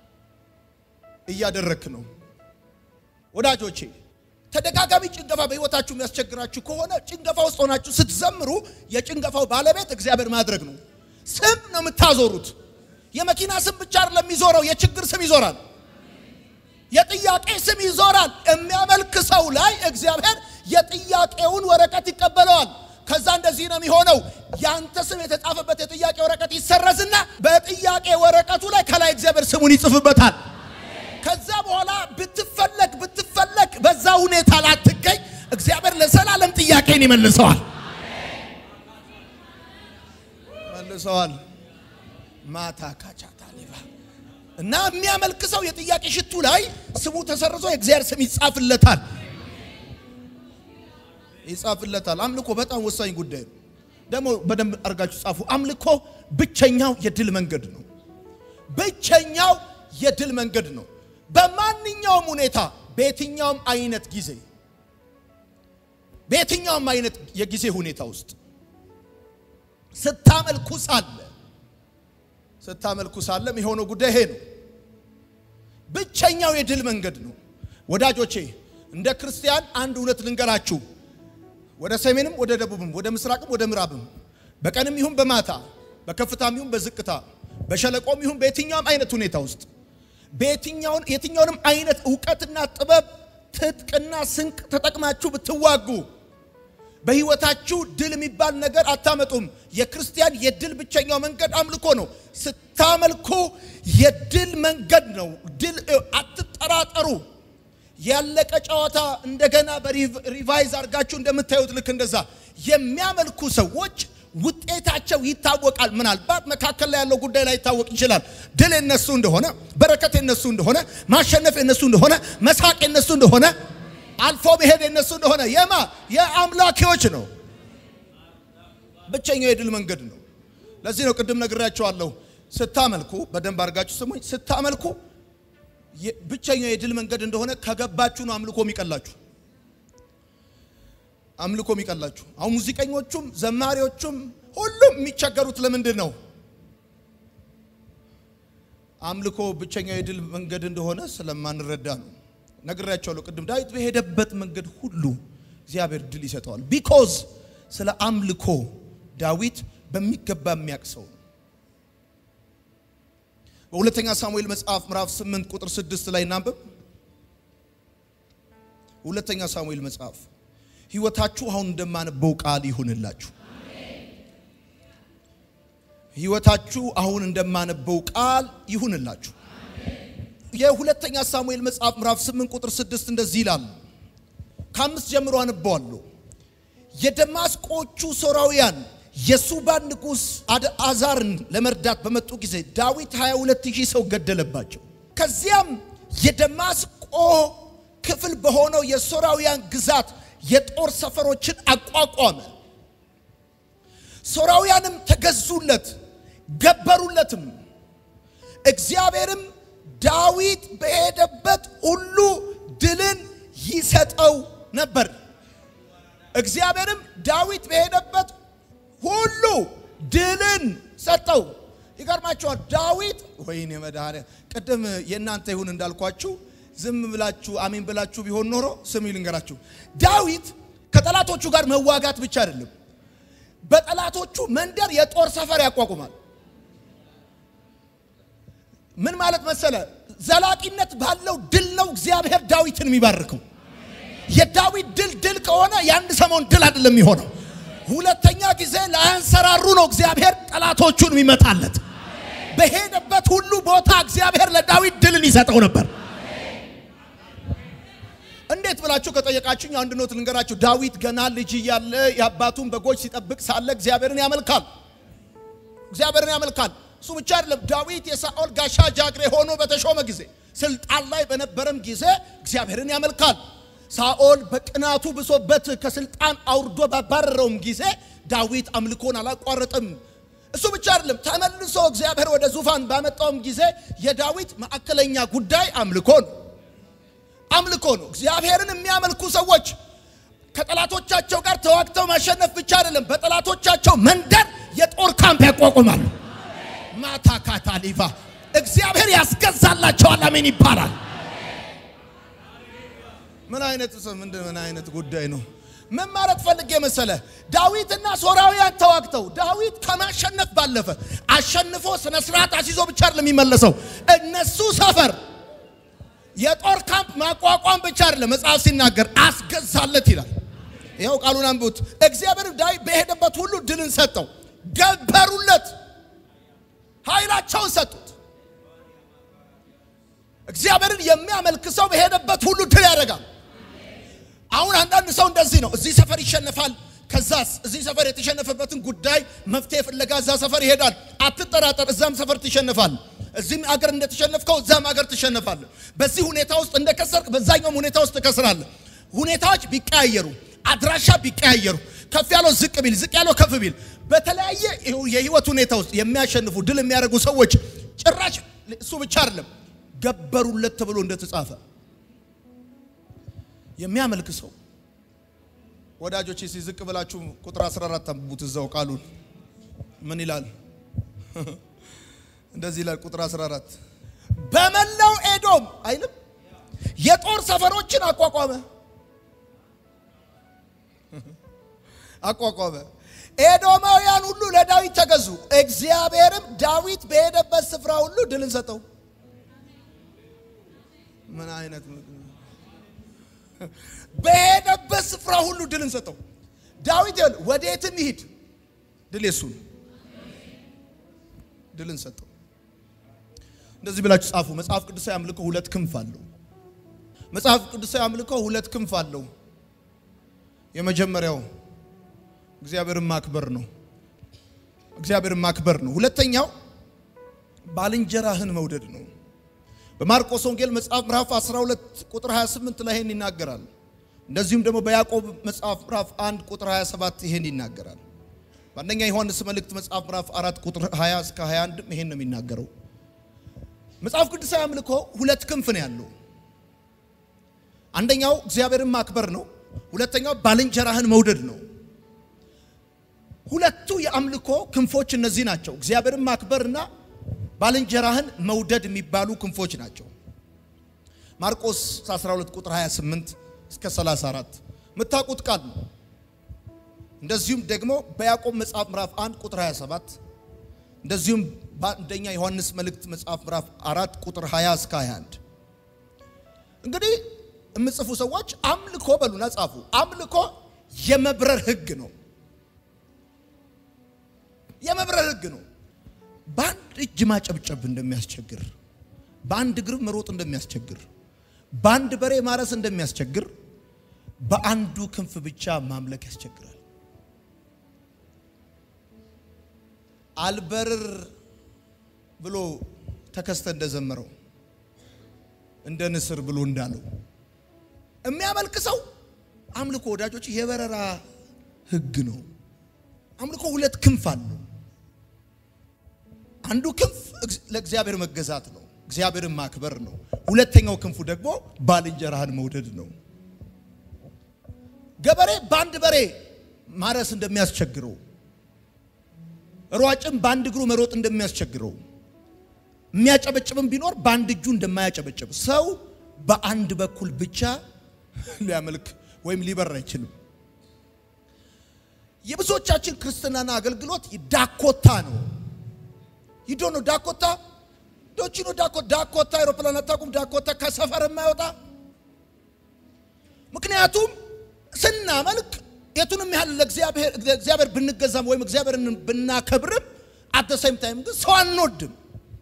እያደረክ ነው። ወዳጆቼ ተደጋጋሚ ጭንገፋ በህይወታችሁ የሚያስቸግራችሁ ከሆነ ጭንገፋ ውስጥ ሆናችሁ ስትዘምሩ የጭንገፋው ባለቤት እግዚአብሔር ማድረግ ነው። ስም ነው የምታዞሩት። የመኪና ስም ብቻ አይደለም የሚዞረው፣ የችግር ስም ይዞራል። የጥያቄ ስም ይዞራል። የሚያመልክ ሰው ላይ እግዚአብሔር የጥያቄውን ወረቀት ይቀበለዋል። ከዛ እንደዚህ ነው የሚሆነው። ያንተ ስም የተጻፈበት የጥያቄ ወረቀት ይሰረዝና በጥያቄ ወረቀቱ ላይ ከላይ እግዚአብሔር ስሙን ይጽፍበታል። ከዛ በኋላ ብትፈለግ ብትፈለግ በዛ ሁኔታ ላትገኝ እግዚአብሔር ለዘላለም ጥያቄን ይመልሰዋል መልሰዋል። ማታ ካቻታ ሊባ እና የሚያመልክ ሰው የጥያቄ ሽቱ ላይ ስሙ ተሰርዞ የእግዚአብሔር ስም ይጻፍለታል ይጻፍለታል። አምልኮ በጣም ወሳኝ ጉዳይ ነው። ደግሞ በደንብ አድርጋችሁ ጻፉ። አምልኮ ብቸኛው የድል መንገድ ነው። ብቸኛው የድል መንገድ ነው። በማንኛውም ሁኔታ በየትኛውም አይነት ጊዜ በየትኛውም አይነት የጊዜ ሁኔታ ውስጥ ስታመልኩ ሳለ ስታመልኩ ሳለ የሆነው ጉዳይ ይሄ ነው። ብቸኛው የድል መንገድ ነው። ወዳጆቼ እንደ ክርስቲያን አንድ እውነት ልንገራችሁ። ወደ ሰሜንም ወደ ደቡብም ወደ ምስራቅም ወደ ምዕራብም በቀንም ይሁን በማታ በከፍታም ይሁን በዝቅታ በሸለቆም ይሁን በየትኛውም አይነት ሁኔታ ውስጥ በየትኛውን የትኛውንም አይነት እውቀትና ጥበብ ትጥቅና ስንቅ ተጠቅማችሁ ብትዋጉ በህይወታችሁ ድል የሚባል ነገር አታመጡም። የክርስቲያን የድል ብቸኛው መንገድ አምልኮ ነው። ስታመልኩ የድል መንገድ ነው። ድል አትጠራጠሩ። ያለቀ ጨዋታ እንደገና በሪቫይዝ አድርጋችሁ እንደምታዩት ልክ እንደዛ የሚያመልኩ ሰዎች ውጤታቸው ይታወቃል። ምናልባት መካከል ላይ ያለው ጉዳይ ላይ ይታወቅ ይችላል። ድል የነሱ እንደሆነ፣ በረከት የነሱ እንደሆነ፣ ማሸነፍ የነሱ እንደሆነ፣ መሳቅ የነሱ እንደሆነ፣ አልፎ መሄድ የነሱ እንደሆነ የማ የአምላኪዎች ነው። ብቸኛው የድል መንገድ ነው። ለዚህ ነው ቅድም ነግራቸዋለሁ። ስታመልኩ በደንብ አድርጋችሁ ስሙኝ። ስታመልኩ ብቸኛው የድል መንገድ እንደሆነ ከገባችሁ ነው አምልኮ የሚቀላችሁ አምልኮ የሚቀላችሁ። አሁን ሙዚቀኞቹም ዘማሪዎቹም ሁሉም የሚቸገሩት ለምንድን ነው? አምልኮ ብቸኛው የድል መንገድ እንደሆነ ስለማንረዳ ነው። ነግራቸዋለሁ ቅድም። ዳዊት በሄደበት መንገድ ሁሉ እግዚአብሔር ድል ይሰጠዋል። ቢኮዝ ስለ አምልኮ ዳዊት በሚገባ የሚያውቅ ሰው ነው። በሁለተኛ ሳሙኤል መጽሐፍ ምዕራፍ 8 ቁጥር 6 ላይ እናንብብ። ሁለተኛ ሳሙኤል መጽሐፍ ህይወታችሁ አሁን እንደማነበው ቃል ይሁንላችሁ። ህይወታችሁ አሁን እንደማነበው ቃል ይሁንላችሁ። የሁለተኛ ሳሙኤል መጽሐፍ ምዕራፍ 8 ቁጥር 6 እንደዚህ ይላል። ከአምስት ጀምሮ አነበዋለሁ። የደማስቆቹ ሶራውያን የሱባን ንጉሥ አዛርን ለመርዳት በመጡ ጊዜ ዳዊት 22 ሺህ ሰው ገደለባቸው። ከዚያም የደማስቆ ክፍል በሆነው የሶራውያን ግዛት የጦር ሰፈሮችን አቋቋመ። ሶራውያንም ተገዙለት፣ ገበሩለትም። እግዚአብሔርም ዳዊት በሄደበት ሁሉ ድልን ይሰጠው ነበር። እግዚአብሔርም ዳዊት በሄደበት ሁሉ ድልን ሰጠው። ይገርማችኋል። ዳዊት ወይኔ መድኃኒያ ቅድም የእናንተ ይሁን እንዳልኳችሁ ዝም ብላችሁ አሜን ብላችሁ ቢሆን ኖሮ ስም ይልንገራችሁ። ዳዊት ከጠላቶቹ ጋር መዋጋት ብቻ አይደለም፣ በጠላቶቹ መንደር የጦር ሰፈር ያቋቁማል። ምን ማለት መሰለ? ዘላቂነት ባለው ድል ነው እግዚአብሔር ዳዊትን የሚባርከው። የዳዊት ድል ድል ከሆነ የአንድ ሰሞን ድል አይደለም የሚሆነው። ሁለተኛ ጊዜ ላያንሰራሩ ነው እግዚአብሔር ጠላቶቹን የሚመታለት። በሄደበት ሁሉ ቦታ እግዚአብሔር ለዳዊት ድልን ይሰጠው ነበር። እንዴት ብላችሁ ከጠየቃችሁኝ አንድ ኖት ልንገራችሁ። ዳዊት ገና ልጅ እያለ የአባቱን በጎች ሲጠብቅ ሳለ እግዚአብሔርን ያመልካል። እግዚአብሔርን ያመልካል። እሱ ብቻ አይደለም። ዳዊት የሳኦል ጋሻ ጃግሬ ሆኖ በተሾመ ጊዜ ስልጣን ላይ በነበረም ጊዜ እግዚአብሔርን ያመልካል። ሳኦል በቅናቱ ብሶበት ከስልጣን አውርዶ ባባረረውም ጊዜ ዳዊት አምልኮን አላቋረጥም። እሱ ብቻ አይደለም። ተመልሶ እግዚአብሔር ወደ ዙፋን ባመጣውም ጊዜ የዳዊት ማዕከለኛ ጉዳይ አምልኮ ነው አምልኮ ነው። እግዚአብሔርን የሚያመልኩ ሰዎች ከጠላቶቻቸው ጋር ተዋግተው ማሸነፍ ብቻ አይደለም፣ በጠላቶቻቸው መንደር የጦር ካምፕ ያቋቁማሉ። ማታ ካታሊቫ እግዚአብሔር ያስገዛላቸዋል። አሜን ይባላል። ምን አይነት ምንድን ምን አይነት ጉዳይ ነው? ምን ማለት ፈልጌ መሰለ? ዳዊትና ሶራውያን ተዋግተው ዳዊት ከማሸነፍ ባለፈ አሸንፎ ስነ ስርዓት አስይዞ ብቻ አይደለም የሚመለሰው እነሱ ሰፈር የጦር ካምፕ ማቋቋም ብቻ አይደለም። መጽሐፍ ሲናገር አስገዛለት ይላል። ይኸው ቃሉን አንብቡት። እግዚአብሔር ዳዊት በሄደበት ሁሉ ድልን ሰጠው፣ ገበሩለት፣ ኃይላቸውን ሰጡት። እግዚአብሔርን የሚያመልክ ሰው በሄደበት ሁሉ ድል ያደርጋል። አሁን አንዳንድ ሰው እንደዚህ ነው። እዚህ ሰፈር ይሸነፋል። ከዛስ እዚህ ሰፈር የተሸነፈበትን ጉዳይ መፍትሄ ፍለጋ እዛ ሰፈር ይሄዳል። አትጠራጠር፣ እዛም ሰፈር ትሸነፋል። እዚህም አገር እንደተሸነፍከው እዛም አገር ትሸነፋል። በዚህ ሁኔታ ውስጥ እንደከሰርክ በዛኛውም ሁኔታ ውስጥ ትከስራለህ። ሁኔታዎች ቢቀያየሩ፣ አድራሻ ቢቀያየሩ፣ ከፍ ያለው ዝቅ ቢል፣ ዝቅ ያለው ከፍ ቢል፣ በተለያየ የህይወት ሁኔታ ውስጥ የሚያሸንፉ ድል የሚያደርጉ ሰዎች ጭራሽ እሱ ብቻ አይደለም ገበሩለት ተብሎ እንደተጻፈ የሚያመልክ ሰው ወዳጆች ሲዝቅ ብላችሁ ቁጥር 14 አንብቡት። እዛው ቃሉን ምን ይላል? እንደዚህ ይላል ቁጥር 14 በመላው ኤዶም አይልም የጦር ሰፈሮችን አቋቋመ አቋቋመ። ኤዶማውያን ሁሉ ለዳዊት ተገዙ። እግዚአብሔርም ዳዊት በሄደበት ስፍራ ሁሉ ድልን ሰጠው። ምን አይነት በሄደበት ስፍራ ሁሉ ድልን ሰጠው። ዳዊት ይል ወዴትም ይሂድ ድል የሱ ነው። ድልን ሰጠው። እንደዚህ ብላችሁ ጻፉ። መጽሐፍ ቅዱሳዊ አምልኮ ሁለት ክንፍ አለው። መጽሐፍ ቅዱሳዊ አምልኮ ሁለት ክንፍ አለው። የመጀመሪያው እግዚአብሔርን ማክበር ነው። እግዚአብሔርን ማክበር ነው። ሁለተኛው ባልንጀራህን መውደድ ነው። በማርቆስ ወንጌል መጽሐፍ ምዕራፍ 12 ቁጥር 28 ላይ ይሄን ይናገራል። እንደዚሁም ደግሞ በያዕቆብ መጽሐፍ ምዕራፍ 1 ቁጥር 27 ይሄን ይናገራል። በአንደኛ ዮሐንስ መልእክት መጽሐፍ ምዕራፍ 4 ቁጥር 20 እስከ 21 ይሄን ነው የሚናገረው። መጽሐፍ ቅዱሳዊ አምልኮ ሁለት ክንፍ ነው ያለው። አንደኛው እግዚአብሔርን ማክበር ነው። ሁለተኛው ባልንጀራህን መውደድ ነው። ሁለቱ የአምልኮ ክንፎች እነዚህ ናቸው። እግዚአብሔርን ማክበርና ባልንጀራህን መውደድ የሚባሉ ክንፎች ናቸው። ማርቆስ 12 ቁጥር 28 እስከ 34 የምታውቁት ቃል ነው። እንደዚሁም ደግሞ በያዕቆብ መጽሐፍ ምዕራፍ 1 ቁጥር 27 እንደዚሁም በአንደኛ ዮሐንስ መልእክት መጽሐፍ ምዕራፍ 4 ቁጥር 20 እስከ 21 እንግዲህ የምጽፉ ሰዎች አምልኮ በሉና ጻፉ። አምልኮ የመብረር ህግ ነው። የመብረር ህግ ነው። በአንድ እጅ ማጨብጨብ እንደሚያስቸግር፣ በአንድ እግር መሮጥ እንደሚያስቸግር፣ በአንድ በሬ ማረስ እንደሚያስቸግር፣ በአንዱ ክንፍ ብቻ ማምለክ ያስቸግራል። አልበርር ብሎ ተከስተ እንደዘመረው እንደ ንስር ብሎ እንዳለው የሚያመልክ ሰው አምልኮ ወዳጆች የበረራ ህግ ነው። አምልኮ ሁለት ክንፍ አለው። አንዱ ክንፍ ለእግዚአብሔር መገዛት ነው፣ እግዚአብሔርን ማክበር ነው። ሁለተኛው ክንፉ ደግሞ ባልንጀራህን መውደድ ነው። ገበሬ በአንድ በሬ ማረስ እንደሚያስቸግረው፣ ሯጭም በአንድ እግሩ መሮጥ እንደሚያስቸግረው፣ የሚያጨበጭብም ቢኖር በአንድ እጁ እንደማያጨበጭብ ሰው በአንድ በኩል ብቻ ሊያመልክ ወይም ሊበር አይችልም። የብዙዎቻችን ክርስትናና አገልግሎት ዳኮታ ነው። ይዶ ነው ዳኮታ ዶቺ ነው ዳኮታ ዳኮታ አይሮፕላን አታውቁም? ዳኮታ ከሰፈር የማይወጣ ምክንያቱም ስናመልክ የቱንም ያህል ለእግዚአብሔር ብንገዛም ወይም እግዚአብሔርን ብናከብርም አት ሰይም ታይም ግን ሰው አንወድም።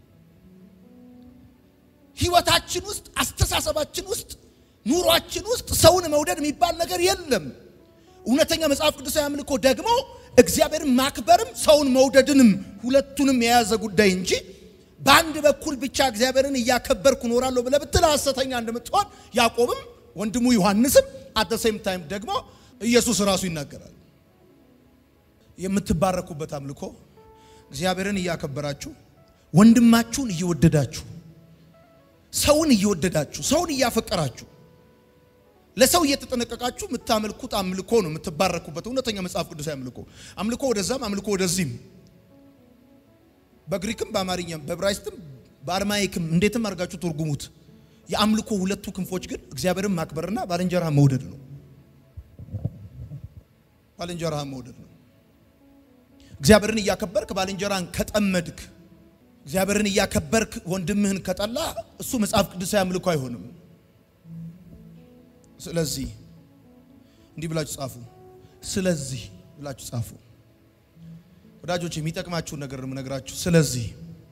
ህይወታችን ውስጥ አስተሳሰባችን ውስጥ ኑሯችን ውስጥ ሰውን መውደድ የሚባል ነገር የለም። እውነተኛ መጽሐፍ ቅዱሳዊ አምልኮ ደግሞ እግዚአብሔርን ማክበርም ሰውን መውደድንም ሁለቱንም የያዘ ጉዳይ እንጂ በአንድ በኩል ብቻ እግዚአብሔርን እያከበርኩ እኖራለሁ ብለህ ብትል ሐሰተኛ እንደምትሆን ያዕቆብም ወንድሙ ዮሐንስም አት ሴም ታይም ደግሞ ኢየሱስ ራሱ ይናገራል። የምትባረኩበት አምልኮ እግዚአብሔርን እያከበራችሁ ወንድማችሁን እየወደዳችሁ ሰውን እየወደዳችሁ ሰውን እያፈቀራችሁ ለሰው እየተጠነቀቃችሁ የምታመልኩት አምልኮ ነው። የምትባረኩበት እውነተኛ መጽሐፍ ቅዱሳዊ አምልኮ አምልኮ ወደዛም አምልኮ ወደዚህም በግሪክም በአማርኛም በዕብራይስጥም በአርማይክም እንዴትም አድርጋችሁ ትርጉሙት። የአምልኮ ሁለቱ ክንፎች ግን እግዚአብሔርን ማክበርና ባልንጀራ መውደድ ነው። ባልንጀራ መውደድ ነው። እግዚአብሔርን እያከበርክ ባልንጀራን ከጠመድክ፣ እግዚአብሔርን እያከበርክ ወንድምህን ከጠላ እሱ መጽሐፍ ቅዱሳዊ አምልኮ አይሆንም። ስለዚህ እንዲህ ብላችሁ ጻፉ። ስለዚህ ብላችሁ ጻፉ። ወዳጆች የሚጠቅማችሁን ነገር ነው የምነግራችሁ። ስለዚህ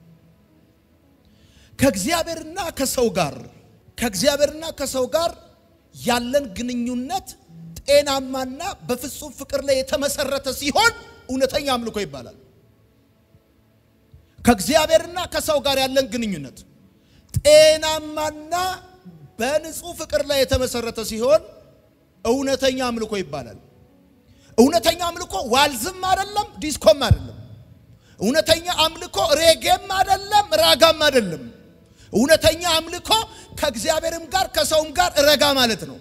ከእግዚአብሔርና ከሰው ጋር ከእግዚአብሔርና ከሰው ጋር ያለን ግንኙነት ጤናማና በፍጹም ፍቅር ላይ የተመሰረተ ሲሆን እውነተኛ አምልኮ ይባላል። ከእግዚአብሔርና ከሰው ጋር ያለን ግንኙነት ጤናማና በንጹህ ፍቅር ላይ የተመሰረተ ሲሆን እውነተኛ አምልኮ ይባላል። እውነተኛ አምልኮ ዋልዝም አይደለም፣ ዲስኮም አይደለም። እውነተኛ አምልኮ ሬጌም አይደለም፣ ራጋም አይደለም። እውነተኛ አምልኮ ከእግዚአብሔርም ጋር ከሰውም ጋር ረጋ ማለት ነው።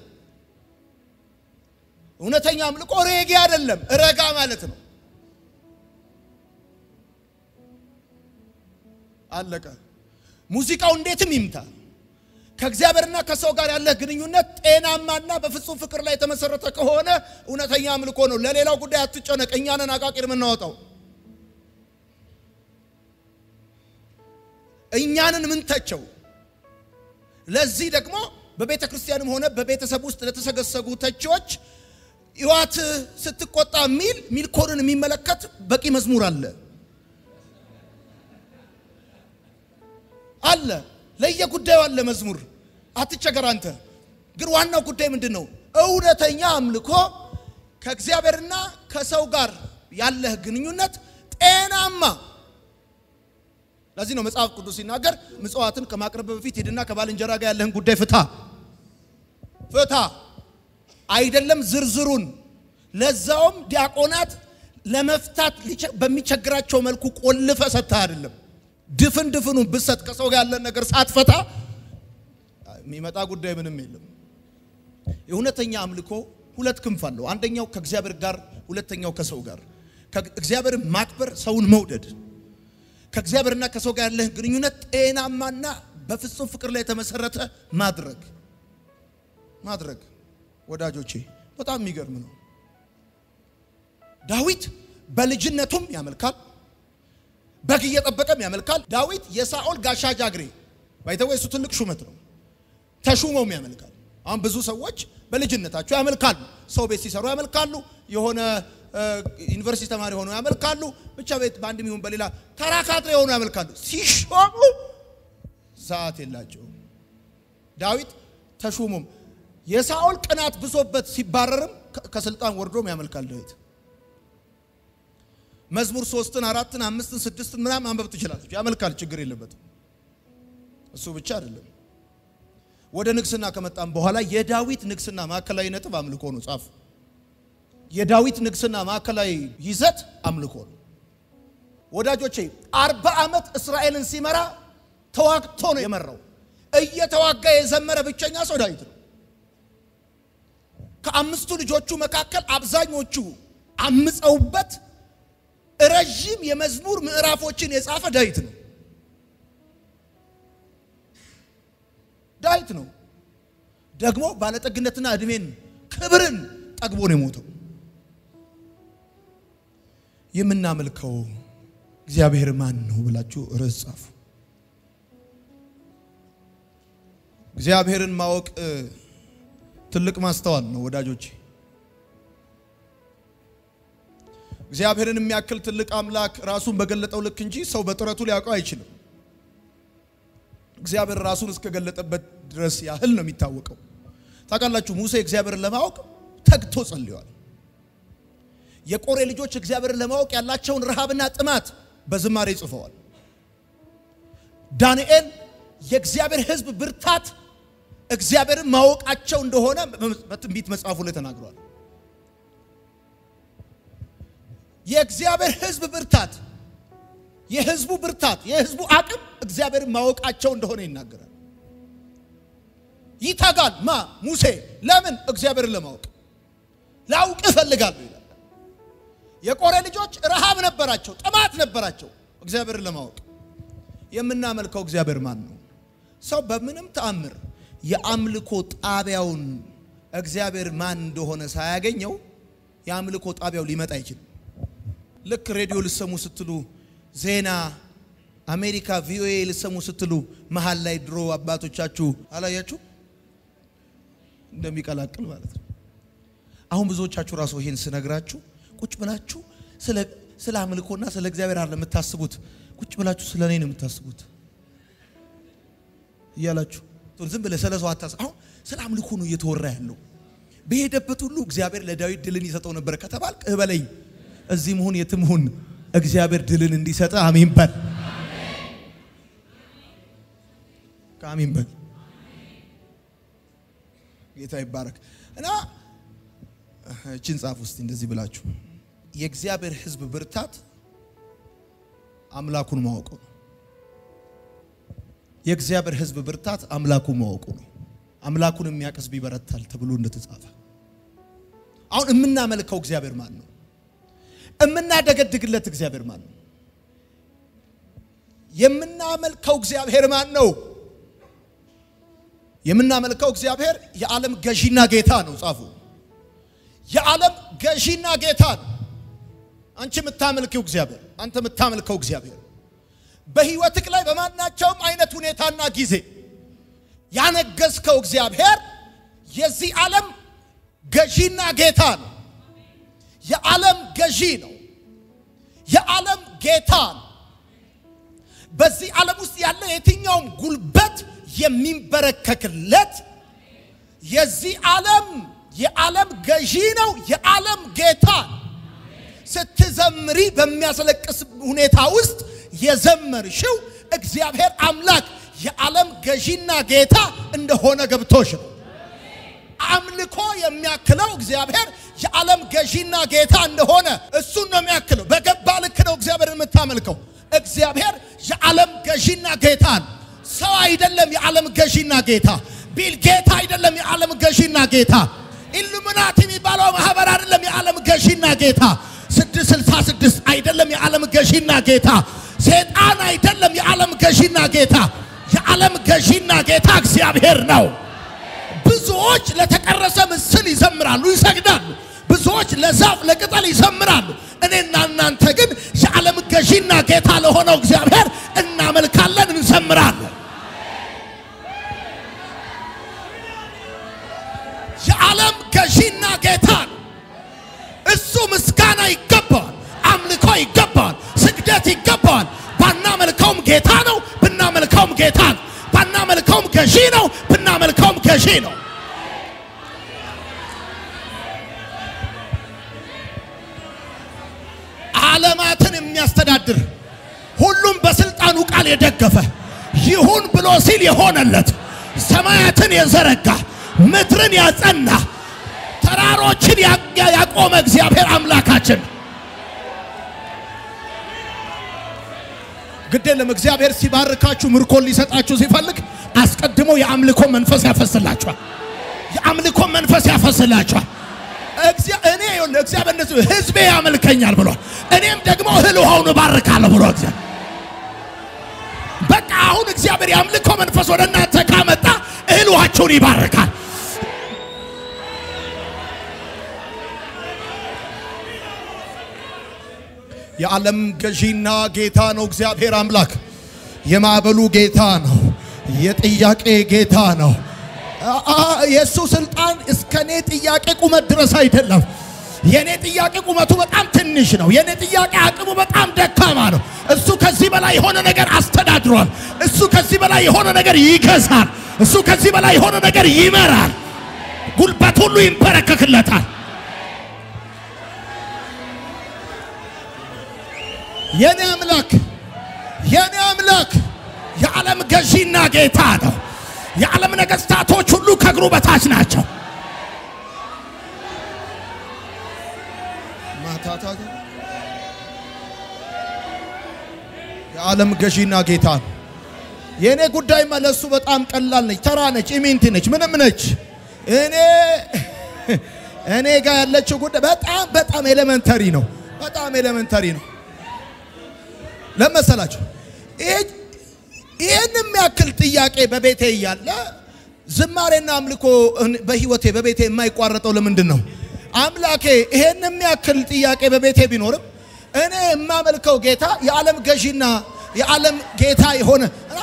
እውነተኛ አምልኮ ሬጌ አይደለም፣ ረጋ ማለት ነው። አለቀ። ሙዚቃው እንዴትም ይምታ፣ ከእግዚአብሔርና ከሰው ጋር ያለህ ግንኙነት ጤናማና በፍጹም ፍቅር ላይ የተመሰረተ ከሆነ እውነተኛ አምልኮ ነው። ለሌላው ጉዳይ አትጨነቅ። እኛንን አቃቂር የምናወጣው እኛንን ምንተቸው። ለዚህ ደግሞ በቤተ ክርስቲያንም ሆነ በቤተሰብ ውስጥ ለተሰገሰጉ ተቺዎች ሕይወት ስትቆጣ ሚል ሚልኮንን የሚመለከት በቂ መዝሙር አለ አለ ለየጉዳዩ አለ መዝሙር። አትቸገር አንተ። ግን ዋናው ጉዳይ ምንድን ነው? እውነተኛ አምልኮ ከእግዚአብሔርና ከሰው ጋር ያለህ ግንኙነት ጤናማ። ለዚህ ነው መጽሐፍ ቅዱስ ሲናገር ምጽዋትን ከማቅረብ በፊት ሂድና ከባልንጀራ ጋር ያለህን ጉዳይ ፍታ ፍታ። አይደለም ዝርዝሩን፣ ለዛውም ዲያቆናት ለመፍታት በሚቸግራቸው መልኩ ቆልፈ ሰጥተህ አይደለም ድፍን ድፍኑን ብሰጥ ከሰው ጋር ያለን ነገር ሳትፈታ የሚመጣ ጉዳይ ምንም የለም። የእውነተኛ አምልኮ ሁለት ክንፍ አለው። አንደኛው ከእግዚአብሔር ጋር፣ ሁለተኛው ከሰው ጋር። እግዚአብሔርን ማክበር፣ ሰውን መውደድ። ከእግዚአብሔርና ከሰው ጋር ያለህ ግንኙነት ጤናማና በፍጹም ፍቅር ላይ የተመሰረተ ማድረግ ማድረግ። ወዳጆቼ በጣም የሚገርም ነው። ዳዊት በልጅነቱም ያመልካል በግ እየጠበቀም ያመልካል። ዳዊት የሳኦል ጋሻ ጃግሬ ባይተወ እሱ ትልቅ ሹመት ነው። ተሹመውም ያመልካል። አሁን ብዙ ሰዎች በልጅነታቸው ያመልካሉ። ሰው ቤት ሲሰሩ ያመልካሉ። የሆነ ዩኒቨርሲቲ ተማሪ ሆነው ያመልካሉ። ብቻ ቤት በአንድም ይሁን በሌላ ተራ ካድሬ ሆነው ያመልካሉ። ሲሾሙ ሰዓት የላቸውም። ዳዊት ተሹሞም የሳኦል ቅናት ብሶበት ሲባረርም ከስልጣን ወርዶም ያመልካል ዳዊት መዝሙር ሶስትን አራትን አምስትን ስድስትን ምናምን አንበብ ትችላለች። ያመልካል፣ ችግር የለበትም። እሱ ብቻ አይደለም። ወደ ንግስና ከመጣም በኋላ የዳዊት ንግስና ማዕከላዊ ነጥብ አምልኮ ነው። ጻፍ። የዳዊት ንግስና ማዕከላዊ ይዘት አምልኮ ነው። ወዳጆቼ አርባ ዓመት እስራኤልን ሲመራ ተዋግቶ ነው የመራው። እየተዋጋ የዘመረ ብቸኛ ሰው ዳዊት ነው። ከአምስቱ ልጆቹ መካከል አብዛኞቹ አምፀውበት ረዥም የመዝሙር ምዕራፎችን የጻፈ ዳዊት ነው። ዳዊት ነው ደግሞ ባለጠግነትና እድሜን ክብርን ጠግቦ ነው የሞተው። የምናመልከው እግዚአብሔር ማን ነው ብላችሁ ርዕስ ጻፉ። እግዚአብሔርን ማወቅ ትልቅ ማስተዋል ነው ወዳጆቼ። እግዚአብሔርን የሚያክል ትልቅ አምላክ ራሱን በገለጠው ልክ እንጂ ሰው በጥረቱ ሊያውቀው አይችልም። እግዚአብሔር ራሱን እስከገለጠበት ድረስ ያህል ነው የሚታወቀው። ታውቃላችሁ፣ ሙሴ እግዚአብሔርን ለማወቅ ተግቶ ጸልየዋል። የቆሬ ልጆች እግዚአብሔርን ለማወቅ ያላቸውን ረሃብና ጥማት በዝማሬ ጽፈዋል። ዳንኤል የእግዚአብሔር ሕዝብ ብርታት እግዚአብሔርን ማወቃቸው እንደሆነ በትንቢት መጽሐፉ ላይ ተናግሯል። የእግዚአብሔር ሕዝብ ብርታት የሕዝቡ ብርታት የሕዝቡ አቅም እግዚአብሔርን ማወቃቸው እንደሆነ ይናገራል። ይተጋል ማ ሙሴ ለምን እግዚአብሔርን ለማወቅ ላውቅ እፈልጋለሁ ይላል። የቆሬ ልጆች ረሃብ ነበራቸው፣ ጥማት ነበራቸው እግዚአብሔርን ለማወቅ። የምናመልከው እግዚአብሔር ማን ነው? ሰው በምንም ተአምር የአምልኮ ጣቢያውን እግዚአብሔር ማን እንደሆነ ሳያገኘው የአምልኮ ጣቢያው ሊመጣ አይችልም። ልክ ሬዲዮ ልሰሙ ስትሉ ዜና አሜሪካ ቪኦኤ ልሰሙ ስትሉ መሀል ላይ ድሮ አባቶቻችሁ አላያችሁ እንደሚቀላቅል ማለት ነው። አሁን ብዙዎቻችሁ ራሱ ይሄን ስነግራችሁ ቁጭ ብላችሁ ስለ ስለ አምልኮና ስለ እግዚአብሔር አይደለም የምታስቡት፣ ቁጭ ብላችሁ ስለ እኔ ነው የምታስቡት እያላችሁ ዝም ብለህ ስለ ሰው አታስ አሁን ስለ አምልኮ ነው እየተወራ ያለው። በሄደበት ሁሉ እግዚአብሔር ለዳዊት ድልን ይሰጠው ነበር ከተባልክ እበለኝ። እዚህ መሆን የትም ሁን እግዚአብሔር ድልን እንዲሰጥ አሜን በል። ከአሜን በል። ጌታ ይባረክ እና እችን ጻፍ ውስጥ እንደዚህ ብላችሁ የእግዚአብሔር ሕዝብ ብርታት አምላኩን ማወቁ ነው። የእግዚአብሔር ሕዝብ ብርታት አምላኩን ማወቁ ነው። አምላኩን የሚያውቅ ሕዝብ ይበረታል ተብሎ እንደተጻፈ አሁን የምናመልከው እግዚአብሔር ማን ነው? የምናደገድግለት እግዚአብሔር ማን ነው? የምናመልከው እግዚአብሔር ማን ነው? የምናመልከው እግዚአብሔር የዓለም ገዢና ጌታ ነው። ጻፉ። የዓለም ገዢና ጌታ ነው። አንቺ የምታመልከው እግዚአብሔር፣ አንተ የምታመልከው እግዚአብሔር በህይወትክ ላይ በማናቸውም አይነት ሁኔታና ጊዜ ያነገስከው እግዚአብሔር የዚህ ዓለም ገዢና ጌታ ነው። የዓለም ገዢ ነው። የዓለም ጌታ ነው። በዚህ ዓለም ውስጥ ያለ የትኛውም ጉልበት የሚንበረከክለት የዚህ ዓለም የዓለም ገዢ ነው። የዓለም ጌታ ነው። ስትዘምሪ በሚያስለቅስ ሁኔታ ውስጥ የዘመርሽው እግዚአብሔር አምላክ የዓለም ገዢና ጌታ እንደሆነ ገብቶሽ ነው። አምልኮ የሚያክለው እግዚአብሔር የዓለም ገዢና ጌታ እንደሆነ እሱን ነው የሚያክለው። በገባ ልክ ነው እግዚአብሔር የምታመልከው። እግዚአብሔር የዓለም ገዢና ጌታ ነው። ሰው አይደለም የዓለም ገዢና ጌታ። ቢል ጌታ አይደለም የዓለም ገዢና ጌታ። ኢሉሚናቲ የሚባለው ማህበር አይደለም የዓለም ገዢና ጌታ። ስድስት ስልሳ ስድስት አይደለም የዓለም ገዢና ጌታ። ሴጣን አይደለም የዓለም ገዢና ጌታ። የዓለም ገዢና ጌታ እግዚአብሔር ነው። ብዙዎች ለተቀረጸ ምስል ይዘምራሉ፣ ይሰግዳሉ። ብዙዎች ለዛፍ ለቅጠል ይዘምራሉ። እኔና እናንተ ግን የዓለም ገዢና ጌታ ለሆነው እግዚአብሔር እናመልካለን፣ እንዘምራለን። የዓለም ገዢና ጌታ ነው። እሱ ምስጋና ይገባዋል፣ አምልኮ ይገባዋል፣ ስግደት ይገባዋል። ባናመልከውም ጌታ ነው፣ ብናመልከውም ጌታ ነው። ባናመልከውም ገዢ ነው፣ ብናመልከውም ገዢ ነው። ዓለማትን የሚያስተዳድር ሁሉም በስልጣኑ ቃል የደገፈ ይሁን ብሎ ሲል የሆነለት ሰማያትን የዘረጋ ምድርን ያጸና ተራሮችን ያቆመ እግዚአብሔር አምላካችን ግድ የለም። እግዚአብሔር ሲባርካችሁ ምርኮን ሊሰጣችሁ ሲፈልግ አስቀድሞ የአምልኮ መንፈስ ያፈስላችኋል። የአምልኮ መንፈስ ያፈስላችኋል። እኔ ይኸውልህ እግዚአብሔር እንደዚህ ሕዝቤ ያመልከኛል ብሏል። እኔም ደግሞ እህል ውሃውን እባርካለሁ ብሎ እግዚአብሔር በቃ አሁን እግዚአብሔር የአምልኮ መንፈስ ወደ እናንተ ካመጣ እህል ውሃቸውን ይባርካል። የዓለም ገዢና ጌታ ነው እግዚአብሔር አምላክ። የማዕበሉ ጌታ ነው። የጥያቄ ጌታ ነው። የእሱ ስልጣን እስከ እኔ ጥያቄ ቁመት ድረስ አይደለም። የእኔ ጥያቄ ቁመቱ በጣም ትንሽ ነው። የእኔ ጥያቄ አቅሙ በጣም ደካማ ነው። እሱ ከዚህ በላይ የሆነ ነገር አስተዳድሯል። እሱ ከዚህ በላይ የሆነ ነገር ይገዛል። እሱ ከዚህ በላይ የሆነ ነገር ይመራል። ጉልበት ሁሉ ይንበረከክለታል። የኔ አምላክ የኔ አምላክ የዓለም ገዢና ጌታ ነው። የዓለም ነገሥታቶች ሁሉ ከእግሩ በታች ናቸው። የዓለም ገዢና ጌታ ነው። የእኔ ጉዳይማ ለእሱ በጣም ቀላል ነች፣ ተራ ነች፣ ኢሚንቲ ነች፣ ምንም ነች። እኔ እኔ ጋር ያለችው ጉዳይ በጣም በጣም ኤሌመንተሪ ነው። በጣም ኤሌመንተሪ ነው። ለመሰላችሁ ይህን የሚያክል ጥያቄ በቤቴ እያለ ዝማሬና አምልኮ በህይወቴ በቤቴ የማይቋረጠው ለምንድን ነው? አምላኬ ይሄን የሚያክል ጥያቄ በቤቴ ቢኖርም እኔ የማመልከው ጌታ የዓለም ገዢና የዓለም ጌታ የሆነ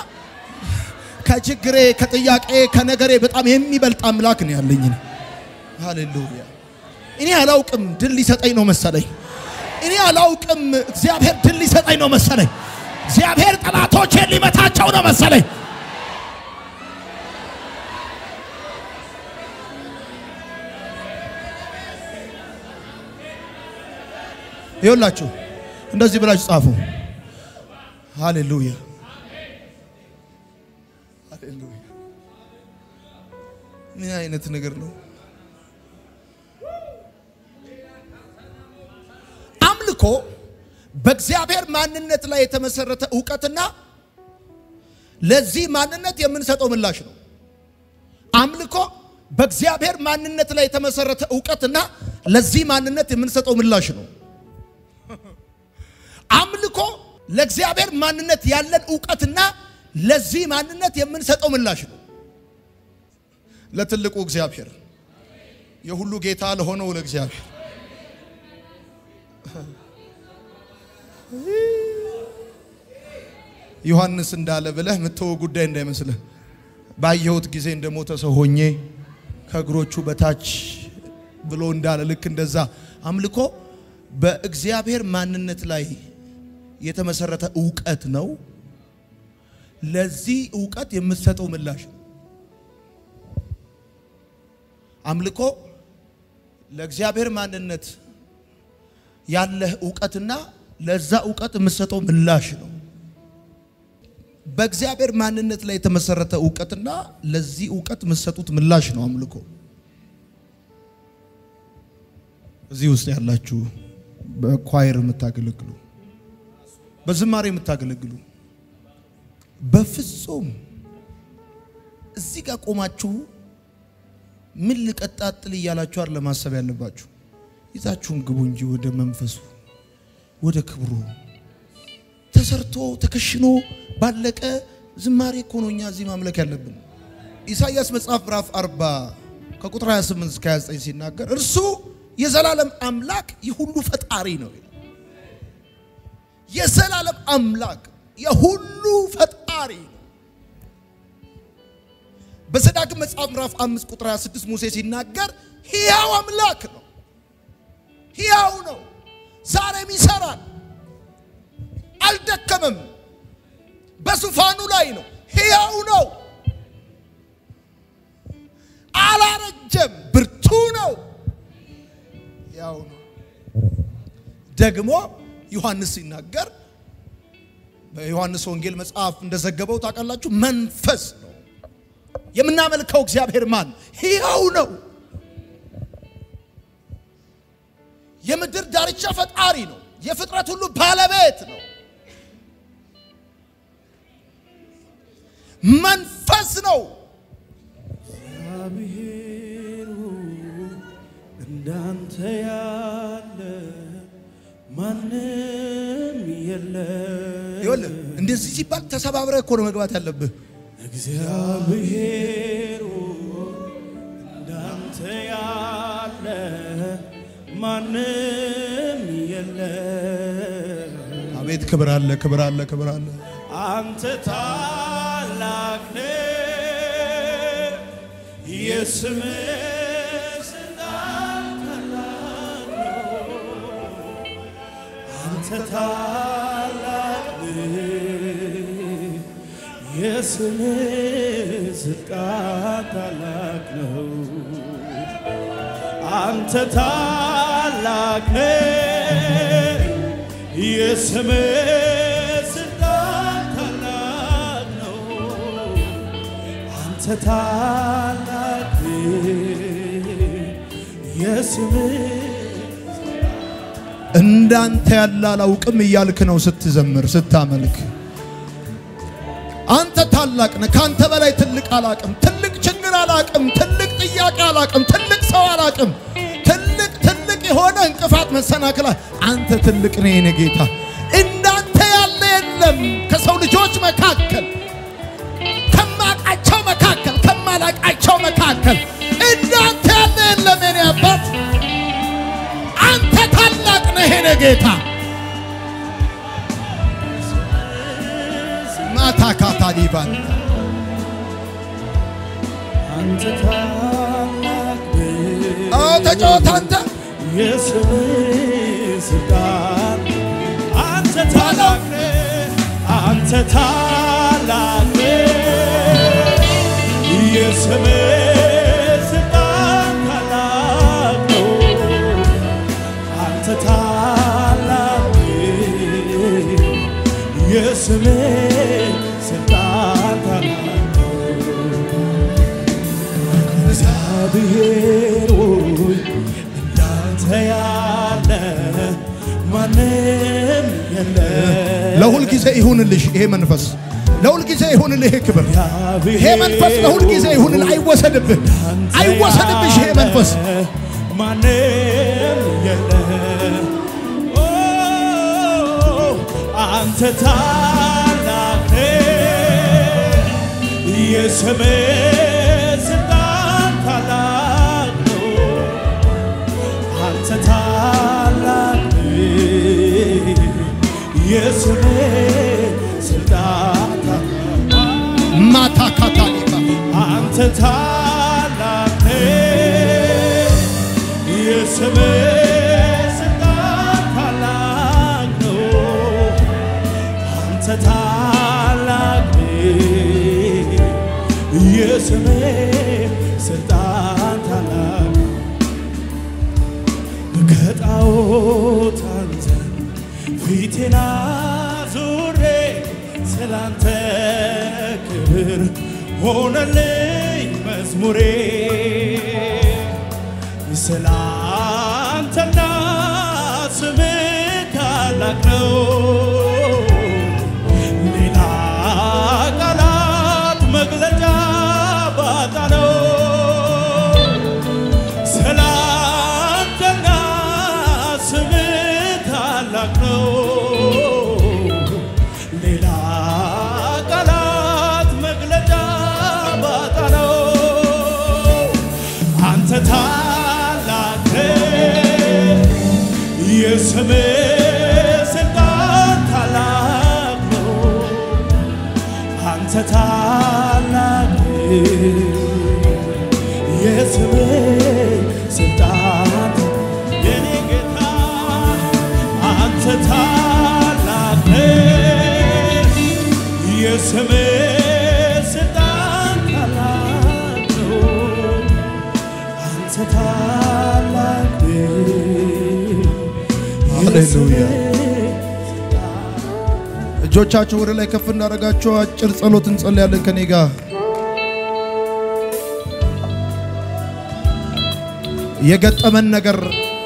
ከችግሬ ከጥያቄ ከነገሬ በጣም የሚበልጥ አምላክ ነው ያለኝ። ሃሌሉያ! እኔ አላውቅም ድል ሊሰጠኝ ነው መሰለኝ። እኔ አላውቅም እግዚአብሔር ድል ሊሰጠኝ ነው መሰለኝ። እግዚአብሔር ጠላቶቼን ሊመታቸው ነው መሰለኝ። ይኸውላችሁ እንደዚህ ብላችሁ ጻፉ። ሃሌሉያ ሃሌሉያ። ምን አይነት ነገር ነው? አምልኮ በእግዚአብሔር ማንነት ላይ የተመሰረተ እውቀትና ለዚህ ማንነት የምንሰጠው ምላሽ ነው። አምልኮ በእግዚአብሔር ማንነት ላይ የተመሰረተ እውቀትና ለዚህ ማንነት የምንሰጠው ምላሽ ነው። አምልኮ ለእግዚአብሔር ማንነት ያለን እውቀትና ለዚህ ማንነት የምንሰጠው ምላሽ ነው። ለትልቁ እግዚአብሔር የሁሉ ጌታ ለሆነው ለእግዚአብሔር ዮሐንስ እንዳለ ብለህ ምትወ ጉዳይ እንዳይመስልህ። ባየሁት ጊዜ እንደሞተ ሰው ሆኜ ከእግሮቹ በታች ብሎ እንዳለ ልክ እንደዛ አምልኮ በእግዚአብሔር ማንነት ላይ የተመሰረተ እውቀት ነው። ለዚህ እውቀት የምትሰጠው ምላሽ ነው። አምልኮ ለእግዚአብሔር ማንነት ያለህ እውቀትና ለዛ እውቀት የምትሰጠው ምላሽ ነው። በእግዚአብሔር ማንነት ላይ የተመሰረተ እውቀትና ለዚህ እውቀት የምትሰጡት ምላሽ ነው አምልኮ። እዚህ ውስጥ ያላችሁ በኳየር የምታገለግሉ፣ በዝማሬ የምታገለግሉ በፍጹም እዚህ ጋር ቆማችሁ ምን ልቀጣጥል እያላችሁ አይደል ለማሰብ ያለባችሁ። ይዛችሁን ግቡ እንጂ ወደ መንፈሱ ወደ ክብሩ ተሰርቶ ተከሽኖ ባለቀ ዝማሬ እኮ ነው እኛ እዚህ ማምለክ ያለብን። ኢሳይያስ መጽሐፍ ምዕራፍ 40 ከቁጥር 28 እስከ 29 ሲናገር እርሱ የዘላለም አምላክ የሁሉ ፈጣሪ ነው ይላል። የዘላለም አምላክ የሁሉ ፈጣሪ ነው። በዘዳግም መጽሐፍ ምዕራፍ 5 ቁጥር 26 ሙሴ ሲናገር ሕያው አምላክ ነው፣ ሕያው ነው፣ ዛሬም ይሰራል፣ አልደከመም፣ በዙፋኑ ላይ ነው፣ ሕያው ነው፣ አላረጀም፣ ብርቱ ነው፣ ሕያው ነው። ደግሞ ዮሐንስ ሲናገር በዮሐንስ ወንጌል መጽሐፍ እንደዘገበው ታውቃላችሁ፣ መንፈስ ነው የምናመልከው እግዚአብሔር ማን ሕያው ነው። የምድር ዳርቻ ፈጣሪ ነው። የፍጥረት ሁሉ ባለቤት ነው። መንፈስ ነው። እግዚአብሔር እንዳንተ ያለ ማንም የለም። ይኸውልህ እንደዚህ ሲባል ተሰባብረህ እኮ ነው መግባት ያለብህ። እግዚአብሔር እንዳንተ ያለ ማንም የለም። አቤት ክብር አለ፣ ክብር አለ፣ ክብር አለ። አንተ ታላቅ ነህ፣ የስምህ ስልጣን ታላቅ ነው። አንተ ታላቅ ነህ፣ የስምህ ስልጣን ታላቅ ነው። አንተ ታላቅ ነህ፣ የስምህ ስልጣን ታላቅ ነው። አንተ ታላቅ ነህ፣ የስምህ እንዳንተ ያለ አላውቅም እያልክ ነው ስትዘምር ስታመልክ። አንተ ታላቅ ነህ። ከአንተ በላይ ትልቅ አላቅም። ትልቅ ችግር አላቅም። ትልቅ ጥያቄ አላቅም። ትልቅ ሰው አላቅም። ትልቅ ትልቅ የሆነ እንቅፋት መሰናክላ አንተ ትልቅ ነህ የኔ ጌታ። እንዳንተ ያለ የለም ከሰው ልጆች መካከል ከማቃቸው መካከል ከማላቃቸው መካከል እንዳንተ ያለ የለም የኔ አባት። አንተ ታላቅ ነህ የኔ ጌታ። ማታ ካታ ዲባን አንተ ታላቅ ነህ፣ አዎ ተጫወት አንተ የስምህ ስልጣን አንተ ታላቅ ነህ፣ አንተ ታላቅ ነህ። የስምህ ስልጣን ታላቅ ነው። አንተ ታላቅ ነህ። የስምህ ስልጣን ታላቅ ነው። እግዚአብሔር ሆይ እንዳንተ ያለ ማንም የለም። ለሁል ጊዜ ይሁንልሽ ይሄ መንፈስ፣ ለሁል ጊዜ ይሁንልህ ይሄ ክብር፣ ይሄ መንፈስ ለሁል ጊዜ ይሁንልህ። አይወሰድብህ፣ አይወሰድብሽ ይሄ መንፈስ ማንም የለም። ኦ አንተ ታላቅ ነህ፣ የስምህ ስልጣን ታላቅ ነው። አንተ ታላቅ ነህ፣ የስምህ ስልጣን ታላቅ ማታ ካታሊባ አንተ ታላቅ ነህ፣ የስምህ ስልጣን ታላቅ ነው። አንተ ታላቅ ነህ፣ የስምህ ስልጣን ታላቅ ከጣዖት አንተን ፊቴን አዙሬ ስላንተ ክብር ሆነልኝ መዝሙሬ ስላንተና ስምህ ታላቅ ነው። ሌላ ቃላት መግለጫ ባጣ ነው። ስላንተና ስምህ ታላቅ ነው። ሌላ ቃላት መግለጫ ባጣ ነው። አንተ ታላቅ ነህ፣ የስምህ ስልጣን ታላቅ ነው። አንተ ታላቅ ነህ፣ የስምህ ስልጣን የኔ ጌታ አንተ ታላቅ ነህ፣ የስምህ ስልጣን ታላቅ ነው። አንተ ታላቅ ነህ፣ ሃሌሉያ። የስምህ እጆቻችሁ ወደ ላይ ከፍ እንዳደረጋችሁ አጭር ጸሎት እንጸልያለን ከኔ ጋር የገጠመን ነገር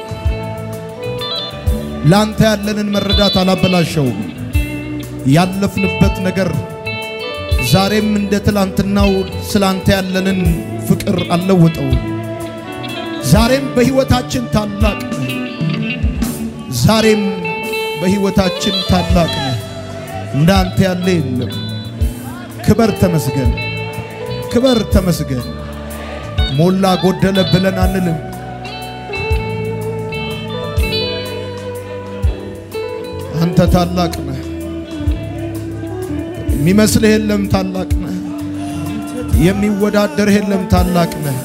ላንተ ያለንን መረዳት አላበላሸውም። ያለፍንበት ነገር ዛሬም እንደ ትላንትናው ስላንተ ያለንን ፍቅር አልለወጠው። ዛሬም በሕይወታችን ታላቅ ነህ። ዛሬም በሕይወታችን ታላቅ ነህ። እንዳንተ ያለ የለም። ክበር ተመስገን፣ ክበር ተመስገን። ሞላ ጎደለ ብለን አንልም። አንተ ታላቅ ነህ። የሚመስልህ የለም። ታላቅ ነህ። የሚወዳደርህ የለም። ታላቅ ነህ።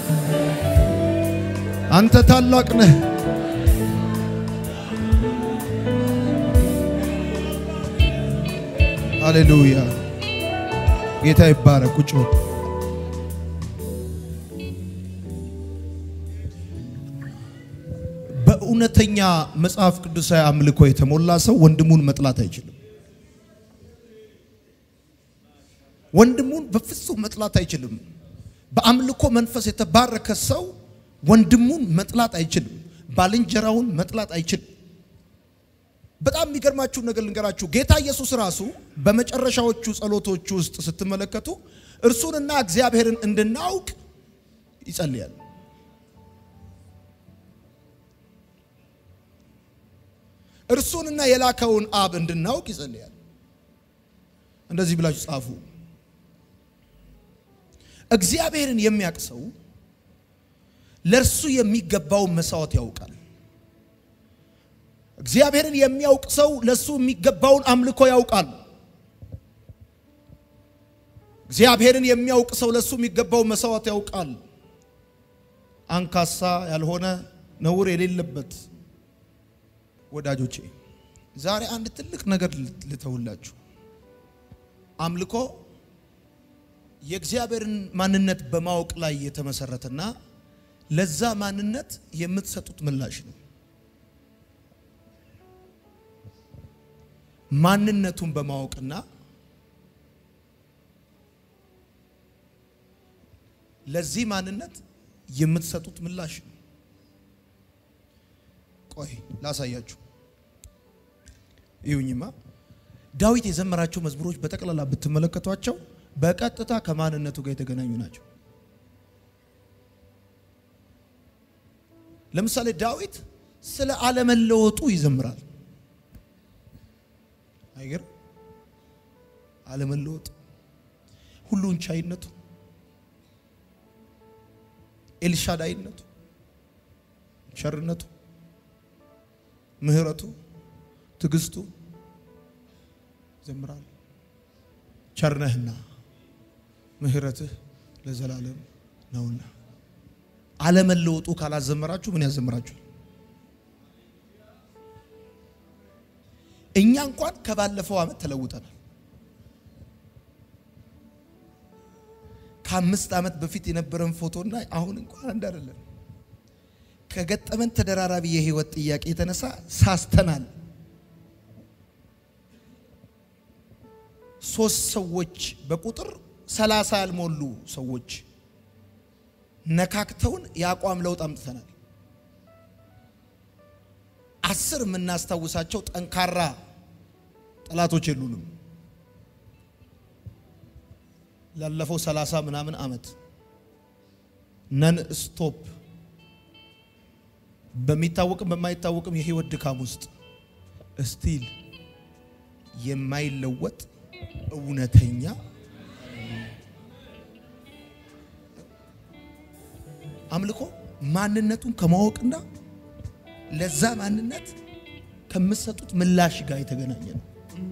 አንተ ታላቅ ነህ። ሃሌሉያ። ጌታ ይባረክ። ቁጭ በል። በእውነተኛ መጽሐፍ ቅዱሳዊ አምልኮ የተሞላ ሰው ወንድሙን መጥላት አይችልም። ወንድሙን በፍጹም መጥላት አይችልም። በአምልኮ መንፈስ የተባረከ ሰው ወንድሙን መጥላት አይችልም። ባልንጀራውን መጥላት አይችልም። በጣም የሚገርማችሁ ነገር ልንገራችሁ። ጌታ ኢየሱስ ራሱ በመጨረሻዎቹ ጸሎቶቹ ውስጥ ስትመለከቱ እርሱንና እግዚአብሔርን እንድናውቅ ይጸልያል። እርሱንና የላከውን አብ እንድናውቅ ይጸልያል። እንደዚህ ብላችሁ ጻፉ። እግዚአብሔርን የሚያውቅ ሰው ለእርሱ የሚገባውን መስዋዕት ያውቃል። እግዚአብሔርን የሚያውቅ ሰው ለእሱ የሚገባውን አምልኮ ያውቃል። እግዚአብሔርን የሚያውቅ ሰው ለእሱ የሚገባውን መስዋዕት ያውቃል። አንካሳ ያልሆነ ነውር የሌለበት ወዳጆቼ ዛሬ አንድ ትልቅ ነገር ልተውላችሁ። አምልኮ የእግዚአብሔርን ማንነት በማወቅ ላይ የተመሰረተና ለዛ ማንነት የምትሰጡት ምላሽ ነው። ማንነቱን በማወቅና ለዚህ ማንነት የምትሰጡት ምላሽ ነው። ቆይ ላሳያችሁ። ይሁኝማ ዳዊት የዘመራቸው መዝሙሮች በጠቅላላ ብትመለከቷቸው በቀጥታ ከማንነቱ ጋር የተገናኙ ናቸው። ለምሳሌ ዳዊት ስለ አለመለወጡ ይዘምራል። አይገርም? አለመለወጥ፣ ሁሉን ቻይነቱ፣ ኤልሻዳይነቱ፣ ቸርነቱ፣ ምሕረቱ፣ ትዕግስቱ ይዘምራል። ቸርነህና ምሕረትህ ለዘላለም ነውና። አለመለወጡ ካላዘመራችሁ ምን ያዘምራችኋል? እኛ እንኳን ከባለፈው ዓመት ተለውጠናል። ከአምስት ዓመት በፊት የነበረን ፎቶና አሁን እንኳን አንድ አይደለም። ከገጠመን ተደራራቢ የህይወት ጥያቄ የተነሳ ሳስተናል። ሶስት ሰዎች በቁጥር ሰላሳ ያልሞሉ ሰዎች ነካክተውን የአቋም ለውጥ አምጥተናል። አስር የምናስታውሳቸው ጠንካራ ጠላቶች የሉንም። ላለፈው ሰላሳ ምናምን ዓመት ነን ስቶፕ በሚታወቅም በማይታወቅም የህይወት ድካም ውስጥ እስቲል የማይለወጥ እውነተኛ አምልኮ ማንነቱን ከማወቅና ለዛ ማንነት ከምትሰጡት ምላሽ ጋር የተገናኘ ነው።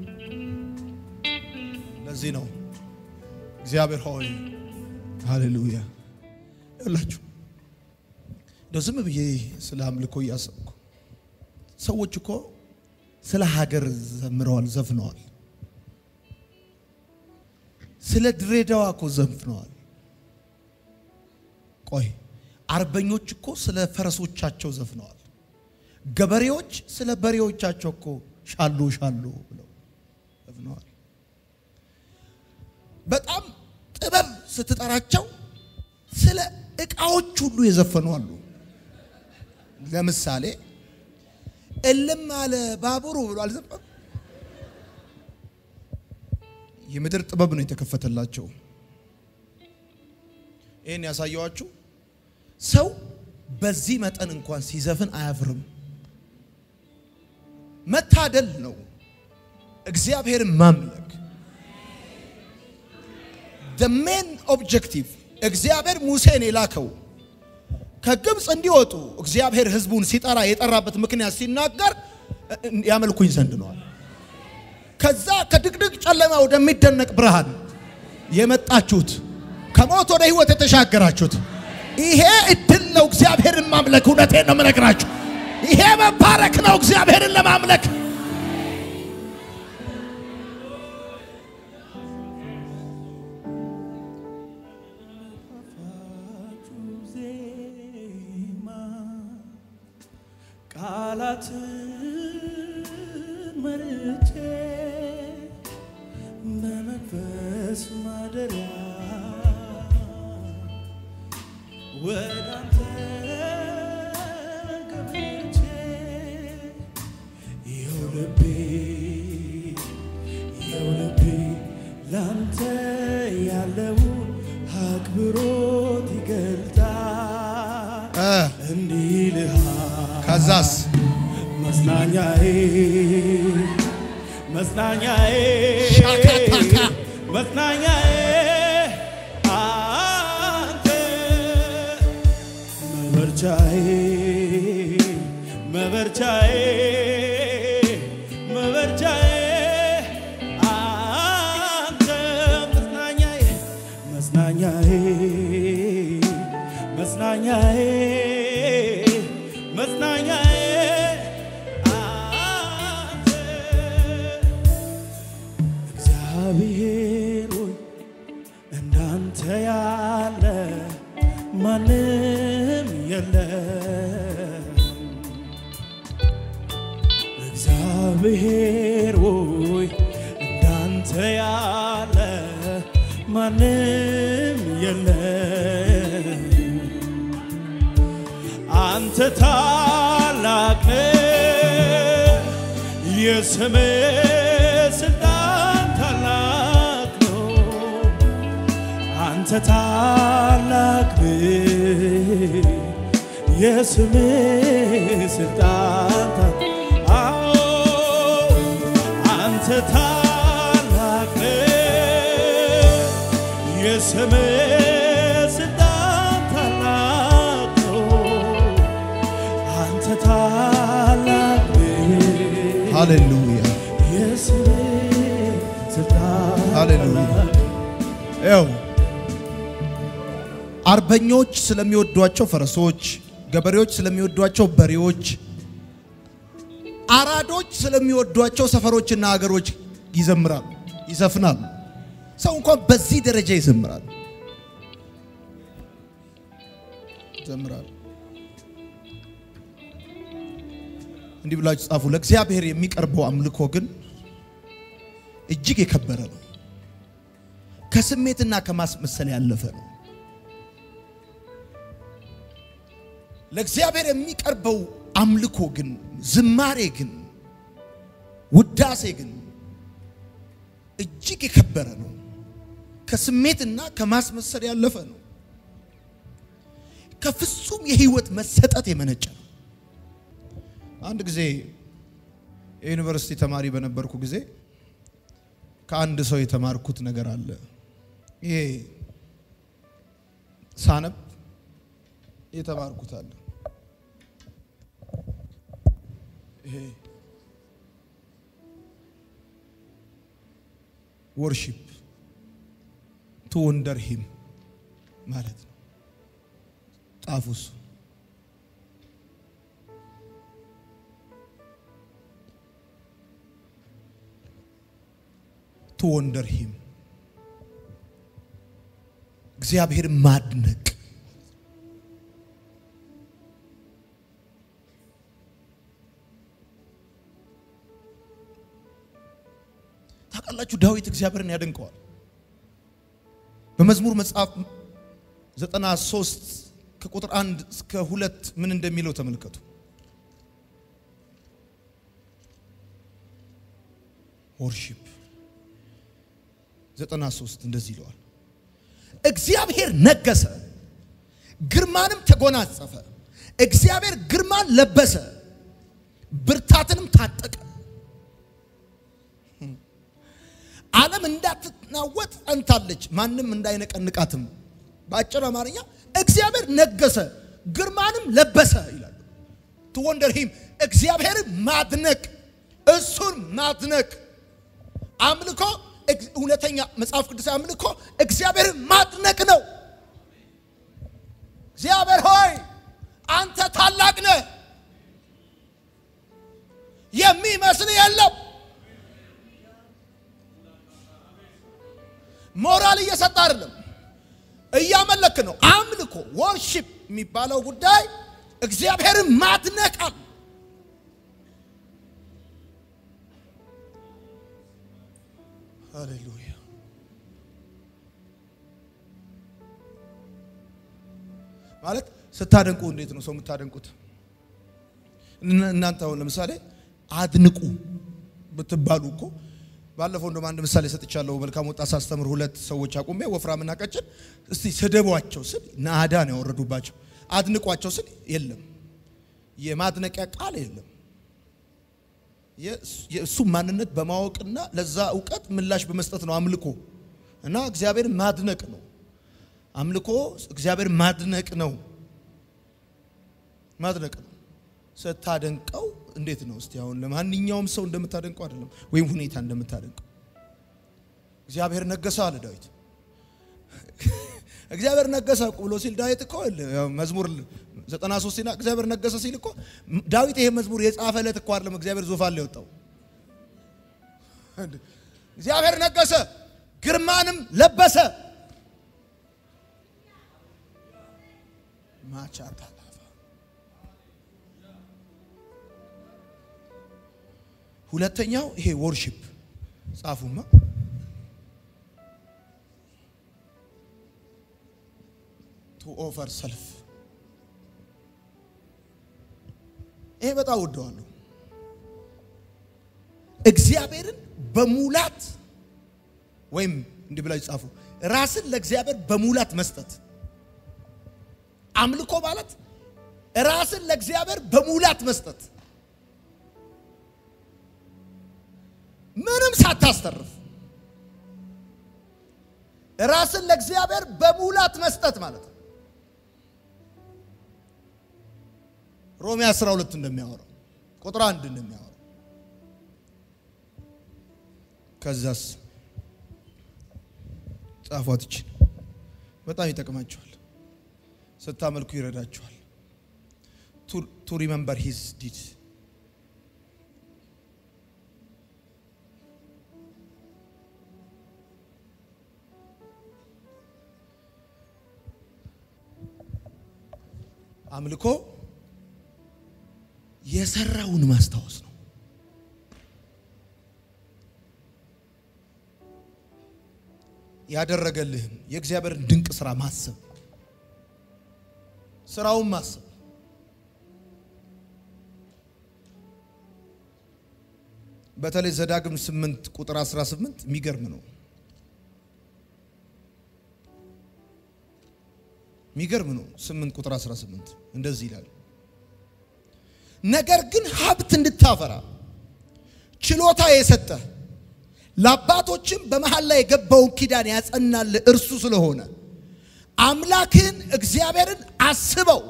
ለዚህ ነው እግዚአብሔር ሆይ ሃሌሉያ ያላችሁ እንደው ዝም ብዬ ስለ አምልኮ እያሰብኩ ሰዎች እኮ ስለ ሀገር ዘምረዋል፣ ዘፍነዋል። ስለ ድሬዳዋ እኮ ዘፍነዋል። ቆይ አርበኞች እኮ ስለ ፈረሶቻቸው ዘፍነዋል። ገበሬዎች ስለ በሬዎቻቸው እኮ ሻሉ ሻሉ ብለው ዘፍነዋል። በጣም ጥበብ ስትጠራቸው ስለ እቃዎች ሁሉ የዘፈኑ አሉ። ለምሳሌ እልም አለ ባቡሩ ብሎ አልዘፈኑ። የምድር ጥበብ ነው የተከፈተላቸው። ይህን ያሳየዋችሁ ሰው በዚህ መጠን እንኳን ሲዘፍን አያፍርም። መታደል ነው እግዚአብሔርን ማምለክ። the main objective እግዚአብሔር ሙሴን የላከው ከግብፅ እንዲወጡ እግዚአብሔር ሕዝቡን ሲጠራ የጠራበት ምክንያት ሲናገር ያመልኩኝ ዘንድ ነዋል። ከዛ ከድቅድቅ ጨለማ ወደሚደነቅ ብርሃን የመጣችሁት ከሞት ወደ ሕይወት የተሻገራችሁት ይሄ እድል ነው። እግዚአብሔርን ማምለክ እውነቴን ነው የምነግራችሁ። ይሄ መባረክ ነው እግዚአብሔርን ለማምለክ። ቃላትን መርጬ በመንፈስ ማደሪያ ወደ አንተ ገብቼ ይኸው ልቤ ይኸው ልቤ ላንተ ያለውን አክብሮት ይገልጣል እንዲህ ልሃል ከዛስ መጽናኛዬ መጽናኛዬ ሻካታካ መጽናኛዬ አንተ መበርቻዬ መበርቻዬ መበርቻዬ አንተ መጽናኛዬ መጽናኛዬ መጽናኛዬ መጽናኛዬ የለም እግዚአብሔር ሆይ እንዳንተ ያለ ማንም የለም አንተ ታላቅ ነህ የስምህ ስልጣን ታላቅ ነው አንተ ታላቅ ነህ የስምህ ስልጣን ታ- አዎ አንተ ታላቅ ነህ የስምህ ስልጣን ታላቅ ነው አንተ ታላቅ ነህ ሃሌሉያ የስምህ ስልጣን ሃሌሉያ። ታላቅ ያው አርበኞች ስለሚወዷቸው ፈረሶች፣ ገበሬዎች ስለሚወዷቸው በሬዎች፣ አራዶች ስለሚወዷቸው ሰፈሮችና ሀገሮች ይዘምራሉ፣ ይዘፍናሉ። ሰው እንኳን በዚህ ደረጃ ይዘምራል ይዘምራል። እንዲህ ብላችሁ ጻፉ። ለእግዚአብሔር የሚቀርበው አምልኮ ግን እጅግ የከበረ ነው። ከስሜትና ከማስመሰል ያለፈ ነው። ለእግዚአብሔር የሚቀርበው አምልኮ ግን ዝማሬ ግን ውዳሴ ግን እጅግ የከበረ ነው። ከስሜትና ከማስመሰል ያለፈ ነው። ከፍጹም የህይወት መሰጠት የመነጨ ነው። አንድ ጊዜ የዩኒቨርሲቲ ተማሪ በነበርኩ ጊዜ ከአንድ ሰው የተማርኩት ነገር አለ። ይሄ ሳነብ የተማርኩት አለ። ይሄ ወርሺፕ ቱ ወንደር ሂም ማለት ነው። ጣፉ እሱ ቱ ወንደር ሂም እግዚአብሔር ማድነቅ ታውቃላችሁ፣ ዳዊት እግዚአብሔርን ያደንቀዋል። በመዝሙር መጽሐፍ 93 ከቁጥር አንድ እስከ ሁለት ምን እንደሚለው ተመልከቱ። ወርሺፕ 93 እንደዚህ ይለዋል። እግዚአብሔር ነገሰ፣ ግርማንም ተጎናጸፈ። እግዚአብሔር ግርማን ለበሰ፣ ብርታትንም ታጠቀ። ዓለም እንዳትናወጥ ጸንታለች፣ ማንም እንዳይነቀንቃትም። በአጭር አማርኛ እግዚአብሔር ነገሰ፣ ግርማንም ለበሰ ይላል። ቱ ወንደር ሂም እግዚአብሔርን ማድነቅ፣ እሱን ማድነቅ አምልኮ እውነተኛ መጽሐፍ ቅዱስ አምልኮ እግዚአብሔርን ማድነቅ ነው። እግዚአብሔር ሆይ አንተ ታላቅ ነህ፣ የሚመስል የለም። ሞራል እየሰጠ አይደለም፣ እያመለክ ነው። አምልኮ ወርሺፕ የሚባለው ጉዳይ እግዚአብሔርን ማድነቃል። ሃሌሉያ ማለት ስታደንቁ እንዴት ነው ሰው የምታደንቁት? እናንተ አሁን ለምሳሌ አድንቁ ብትባሉ እኮ ባለፈው እንደውም አንድ ምሳሌ ሰጥቻለሁ። መልካም ወጣት ሳስተምር ሁለት ሰዎች አቁሜ ወፍራምና ቀጭን እስቲ ስደቧቸው ስል ናዳ ነው ያወረዱባቸው። አድንቋቸው ስል የለም፣ የማድነቂያ ቃል የለም። የእሱ ማንነት በማወቅና ለዛ እውቀት ምላሽ በመስጠት ነው አምልኮ እና እግዚአብሔር ማድነቅ ነው። አምልኮ እግዚአብሔር ማድነቅ ነው፣ ማድነቅ ነው። ስታደንቀው እንዴት ነው እስቲ አሁን ለማንኛውም ሰው እንደምታደንቀው አይደለም፣ ወይም ሁኔታ እንደምታደንቀው። እግዚአብሔር ነገሰ አለ ዳዊት። እግዚአብሔር ነገሰ ብሎ ሲል ዳዊት እኮ መዝሙር 93 ሲና እግዚአብሔር ነገሰ ሲል እኮ ዳዊት ይሄ መዝሙር የጻፈለት እኮ አይደለም፣ እግዚአብሔር ዙፋን ላይ ወጣው። እግዚአብሔር ነገሰ፣ ግርማንም ለበሰ። ማቻታ ሁለተኛው ይሄ ወርሺፕ ጻፉማ። ቱ ኦፈር ሰልፍ ይሄ በጣም ወደዋለሁ። እግዚአብሔርን በሙላት ወይም እንዲህ ብላችሁ ጻፉ፣ ራስን ለእግዚአብሔር በሙላት መስጠት። አምልኮ ማለት ራስን ለእግዚአብሔር በሙላት መስጠት፣ ምንም ሳታስተርፍ ራስን ለእግዚአብሔር በሙላት መስጠት ማለት ነው። ሮሜ 12 እንደሚያወራው ቁጥር አንድ እንደሚያወራው ከዛስ ጻፏት ይችን በጣም ይጠቅማችኋል። ስታመልኩ ይረዳችኋል። ቱ ሪመምበር ሂዝ ዲድ አምልኮ የሰራውን ማስታወስ ነው። ያደረገልህን የእግዚአብሔርን ድንቅ ስራ ማሰብ፣ ስራውን ማሰብ። በተለይ ዘዳግም 8 ቁጥር 18 የሚገርም ነው። የሚገርም ነው። 8 ቁጥር 18 እንደዚህ ይላል ነገር ግን ሀብት እንድታፈራ ችሎታ የሰጠ ለአባቶችም በመሃል ላይ የገባውን ኪዳን ያጸናል እርሱ ስለሆነ አምላክህን እግዚአብሔርን አስበው።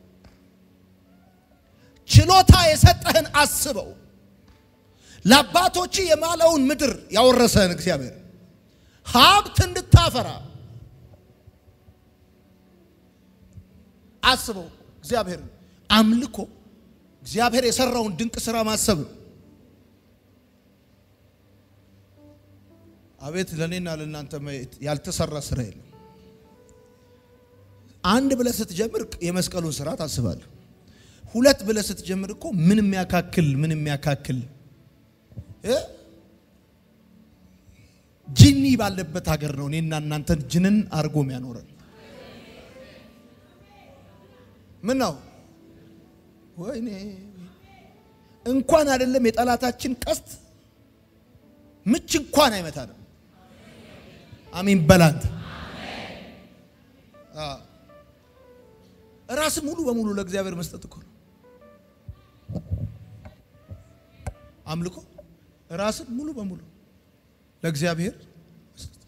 ችሎታ የሰጠህን አስበው። ለአባቶች የማለውን ምድር ያወረሰህን እግዚአብሔር ሀብት እንድታፈራ አስበው። እግዚአብሔርን አምልኮ እግዚአብሔር የሰራውን ድንቅ ስራ ማሰብ ነው። አቤት ለእኔና ለእናንተ ያልተሰራ ስራ የለም። አንድ ብለህ ስትጀምር የመስቀሉን ስራ ታስባለህ። ሁለት ብለህ ስትጀምር እኮ ምን የሚያካክል ምን የሚያካክል ጂኒ ባለበት ሀገር ነው እኔና እናንተን ጅንን አድርጎ የሚያኖረን። ምን ነው ወይኔ እንኳን አይደለም የጠላታችን ቀስት ምች እንኳን አይመታንም። አሚን በላንተ ራስን ሙሉ በሙሉ ለእግዚአብሔር መስጠት እኮ ነው አምልኮ። ራስን ሙሉ በሙሉ ለእግዚአብሔር መስጠት።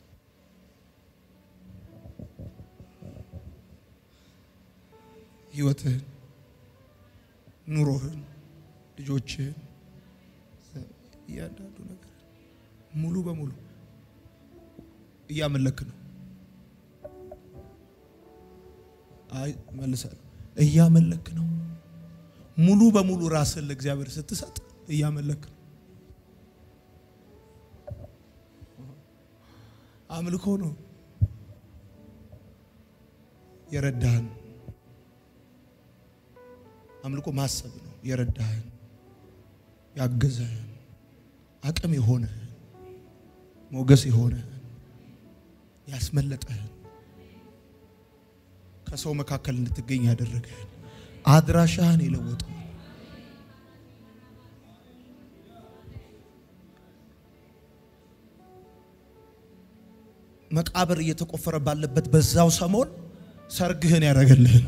ህይወትህን፣ ኑሮህን፣ ልጆችህን እያንዳንዱ ነገር ሙሉ በሙሉ እያመለክ ነው። አይ መልሳለሁ። እያመለክ ነው። ሙሉ በሙሉ ራስን ለእግዚአብሔር ስትሰጥ እያመለክ ነው። አምልኮ ነው የረዳህን። አምልኮ ማሰብ ነው የረዳህን፣ ያገዘህን፣ አቅም የሆነህን፣ ሞገስ የሆነህን፣ ያስመለጠህን ከሰው መካከል እንድትገኝ ያደረገህን አድራሻህን የለወጠው መቃብር እየተቆፈረ ባለበት በዛው ሰሞን ሰርግህን ያደረገልህን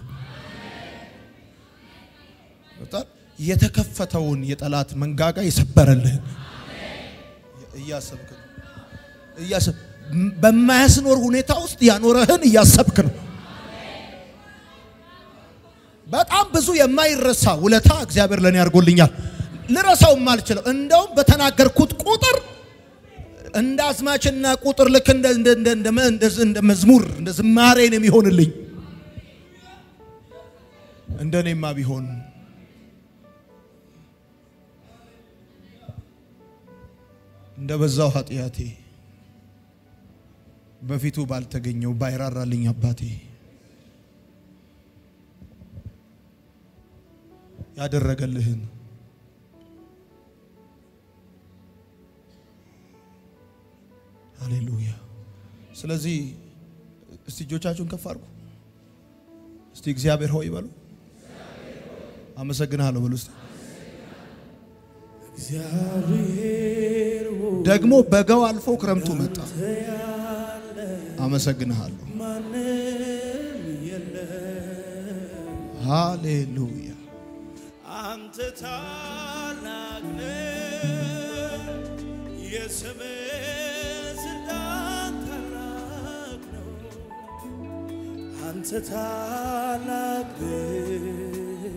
የተከፈተውን የጠላት መንጋጋ የሰበረልህን እያሰብክ ነው። እያሰብ በማያስኖር ሁኔታ ውስጥ ያኖረህን እያሰብክ ነው። በጣም ብዙ የማይረሳ ውለታ እግዚአብሔር ለእኔ አድርጎልኛል። ልረሳው የማልችለው እንደውም በተናገርኩት ቁጥር እንደ አዝማችና ቁጥር ልክ እንደ መዝሙር እንደ ዝማሬ ነው የሚሆንልኝ። እንደ እኔማ ቢሆን እንደ በዛው ኃጢአቴ በፊቱ ባልተገኘው ባይራራልኝ አባቴ ያደረገልህን ስለዚህ እስቲ እጆቻችሁን ከፍ አድርጉ። እስቲ እግዚአብሔር ሆይ በሉ። አመሰግናለሁ በሉ። እስቲ እግዚአብሔር ሆይ ደግሞ በጋው አልፎ ክረምቱ መጣ። ያለ አመሰግንሃለሁ። ማንም የለም። ሃሌሉያ። አንተ ታላቅ ነህ፣ የስምህ ስልጣን ታላቅ ነው። አንተ ታላቅ ነህ፣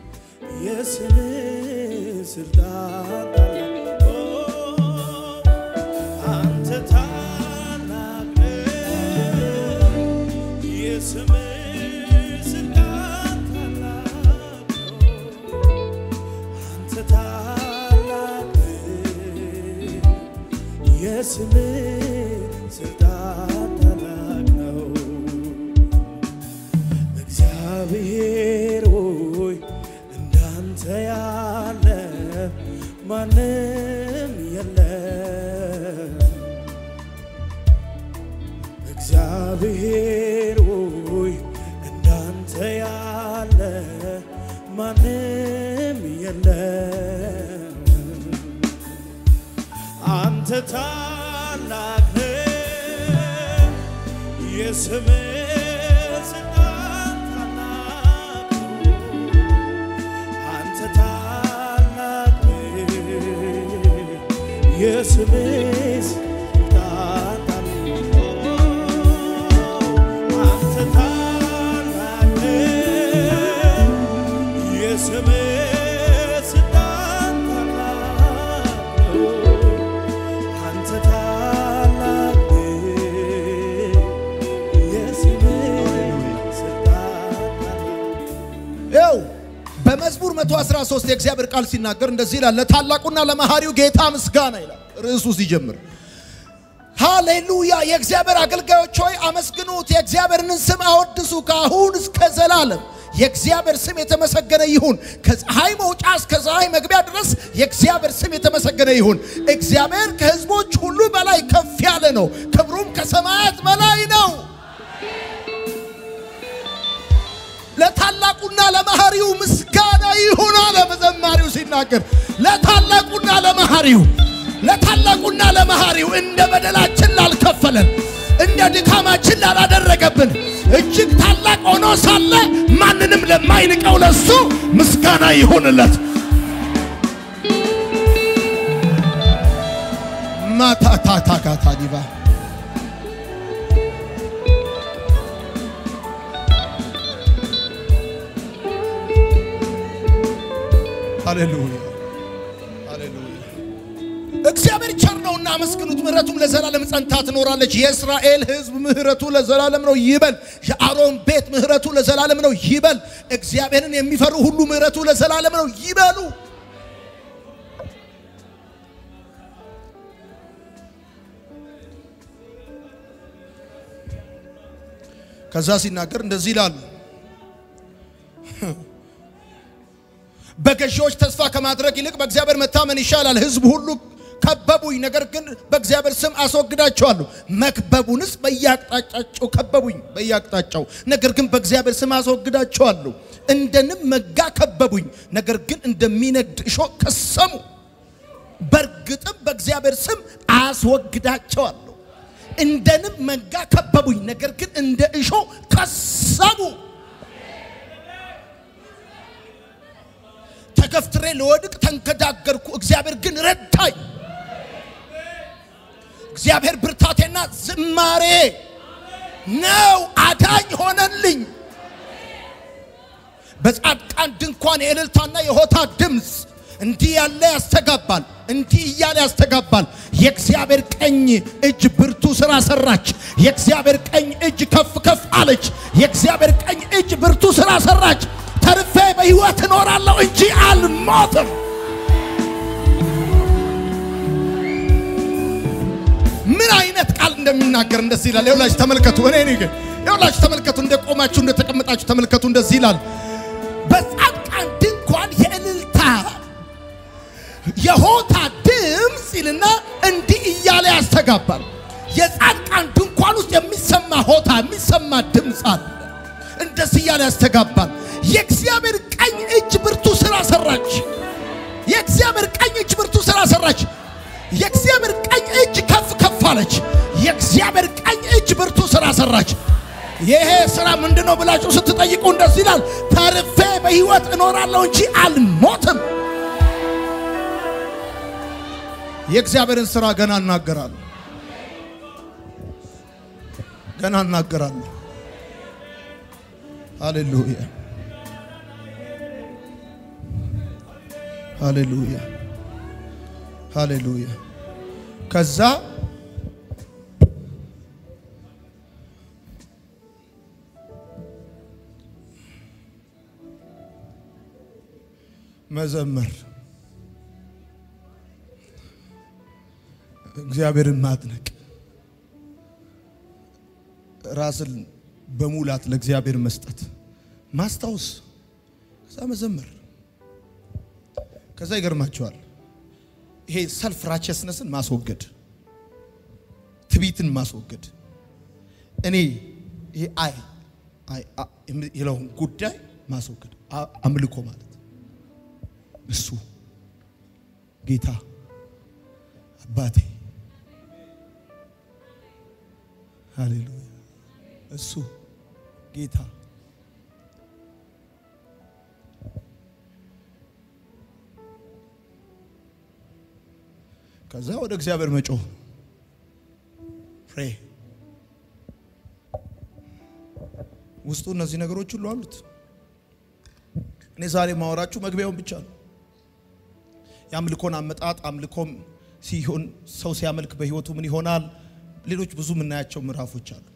የስምህ ስልጣን ታላቅ ነው። አንተ ታላቅ ነህ፣ የስምህ ስልጣን ታላቅ ነው። አንተ ታላቅ ነህ፣ የስምህ ስልጣን ታላቅ ነው። እግዚአብሔር ሆይ እንዳንተ ያለ ማንም የለም። እግዚአብሔር ሆይ እንዳንተ ያለ ማንም የለም። አንተ ታላቅ ነህ፣ የስምህ ስልጣን ታላቅ ነው። አንተ ታላቅ ነህ፣ የስምህ ስልጣን ታላቅ ነው። አንተ ታላቅ ነህ፣ የስምህ ስልጣን ታላቅ ነው። አንተ ታላቅ ነህ፣ የስምህ ስልጣን ታላቅ ይኸው በመዝሙር 113 የእግዚአብሔር ቃል ሲናገር እንደዚህ ይላል፣ ለታላቁና ለመሐሪው ጌታ ምስጋና ይላል ርዕሱ ሲጀምር። ሃሌሉያ! የእግዚአብሔር አገልጋዮች ሆይ አመስግኑት፣ የእግዚአብሔርን ስም አወድሱ ከአሁን እስከ ዘላለም። የእግዚአብሔር ስም የተመሰገነ ይሁን። ከፀሐይ መውጫ እስከ ፀሐይ መግቢያ ድረስ የእግዚአብሔር ስም የተመሰገነ ይሁን። እግዚአብሔር ከሕዝቦች ሁሉ በላይ ከፍ ያለ ነው፣ ክብሩም ከሰማያት በላይ ነው። ለታላቁና ለመሐሪው ምስጋና ይሁን አለ በዘማሪው ሲናገር። ለታላቁና ለመሐሪው ለታላቁና ለመሐሪው እንደ በደላችን ላልከፈለን እንደ ድካማችን ላላደረገብን እጅግ ታላቅ ሆኖ ሳለ ማንንም ለማይንቀው ለሱ ምስጋና ይሁንለት። ማታታታካታዲባ ሃሌሉያ ሃሌሉያ። እግዚአብሔር ቸር ነውና አመስግኑት፣ ምሕረቱም ለዘላለም ጸንታ ትኖራለች። የእስራኤል ሕዝብ ምሕረቱ ለዘላለም ነው ይበል። የአሮን ቤት ምሕረቱ ለዘላለም ነው ይበል። እግዚአብሔርን የሚፈሩ ሁሉ ምሕረቱ ለዘላለም ነው ይበሉ። ከዛ ሲናገር እንደዚህ ይላሉ በገዢዎች ተስፋ ከማድረግ ይልቅ በእግዚአብሔር መታመን ይሻላል። ሕዝብ ሁሉ ከበቡኝ፣ ነገር ግን በእግዚአብሔር ስም አስወግዳቸዋለሁ። መክበቡንስ በየአቅጣጫቸው ከበቡኝ፣ በየአቅጣጫው ነገር ግን በእግዚአብሔር ስም አስወግዳቸዋለሁ። እንደ ንብ መንጋ ከበቡኝ፣ ነገር ግን እንደሚነድ እሾህ ከሰሙ። በእርግጥም በእግዚአብሔር ስም አስወግዳቸዋለሁ። እንደ ንብ መንጋ ከበቡኝ፣ ነገር ግን እንደ እሾህ ከሰሙ። ተገፍትሬ ለወድቅ ተንገዳገርኩ፣ እግዚአብሔር ግን ረዳኝ። እግዚአብሔር ብርታቴና ዝማሬ ነው፣ አዳኝ ሆነልኝ። በጻድቃን ድንኳን የእልልታና የሆታ ድምፅ እንዲህ ያለ ያስተጋባል፣ እንዲህ እያለ ያስተጋባል። የእግዚአብሔር ቀኝ እጅ ብርቱ ስራ ሰራች። የእግዚአብሔር ቀኝ እጅ ከፍ ከፍ አለች። የእግዚአብሔር ቀኝ እጅ ብርቱ ስራ ሰራች። ተርፌ በሕይወት እኖራለሁ እንጂ አልሞትም። ምን አይነት ቃል እንደሚናገር እንደዚህ ይላል። ይኸውላችሁ ተመልከቱ። እኔ እኔ ግን ይኸውላችሁ ተመልከቱ። እንደ ቆማችሁ እንደ ተቀመጣችሁ ተመልከቱ። እንደዚህ ይላል። በጻድቃን ድንኳን የእልልታ የሆታ ድምፅ ይልና እንዲህ እያለ ያስተጋባል። የጻድቃን ድንኳን ውስጥ ድምፅ አለ። እንደዚህ እያለ ያስተጋባል። የእግዚአብሔር ቀኝ እጅ ብርቱ ስራ ሰራች። የእግዚአብሔር ቀኝ እጅ ብርቱ ስራ ሰራች። የእግዚአብሔር ቀኝ እጅ ከፍ ከፍ አለች። የእግዚአብሔር ቀኝ እጅ ብርቱ ስራ ሰራች። ይሄ ስራ ምንድን ነው ብላችሁ ስትጠይቁ እንደዚህ ይላል፣ ተርፌ በሕይወት እኖራለሁ እንጂ አልሞትም። የእግዚአብሔርን ስራ ገና እናገራለሁ፣ ገና እናገራለሁ። ሃሌሉያ ሃሌሉያ ሃሌሉያ። ከዛ መዘመር፣ እግዚአብሔርን ማድነቅ፣ ራስን በሙላት ለእግዚአብሔር መስጠት፣ ማስታወስ፣ ከዛ መዘመር። ከዛ ይገርማቸዋል። ይሄ ሰልፍ ራቸስነስን ማስወገድ፣ ትቢትን ማስወገድ፣ እኔ ይሄ አይ አይ የለውን ጉዳይ ማስወገድ፣ አምልኮ ማለት እሱ ጌታ አባቴ፣ ሃሌሉያ፣ እሱ ጌታ ከዛ ወደ እግዚአብሔር መጮህ ፕሬ ውስጡ እነዚህ ነገሮች ሁሉ አሉት። እኔ ዛሬ ማወራችሁ መግቢያውን ብቻ ነው። የአምልኮን አመጣጥ አምልኮም ሲሆን ሰው ሲያመልክ በህይወቱ ምን ይሆናል? ሌሎች ብዙ የምናያቸው ምዕራፎች አሉ።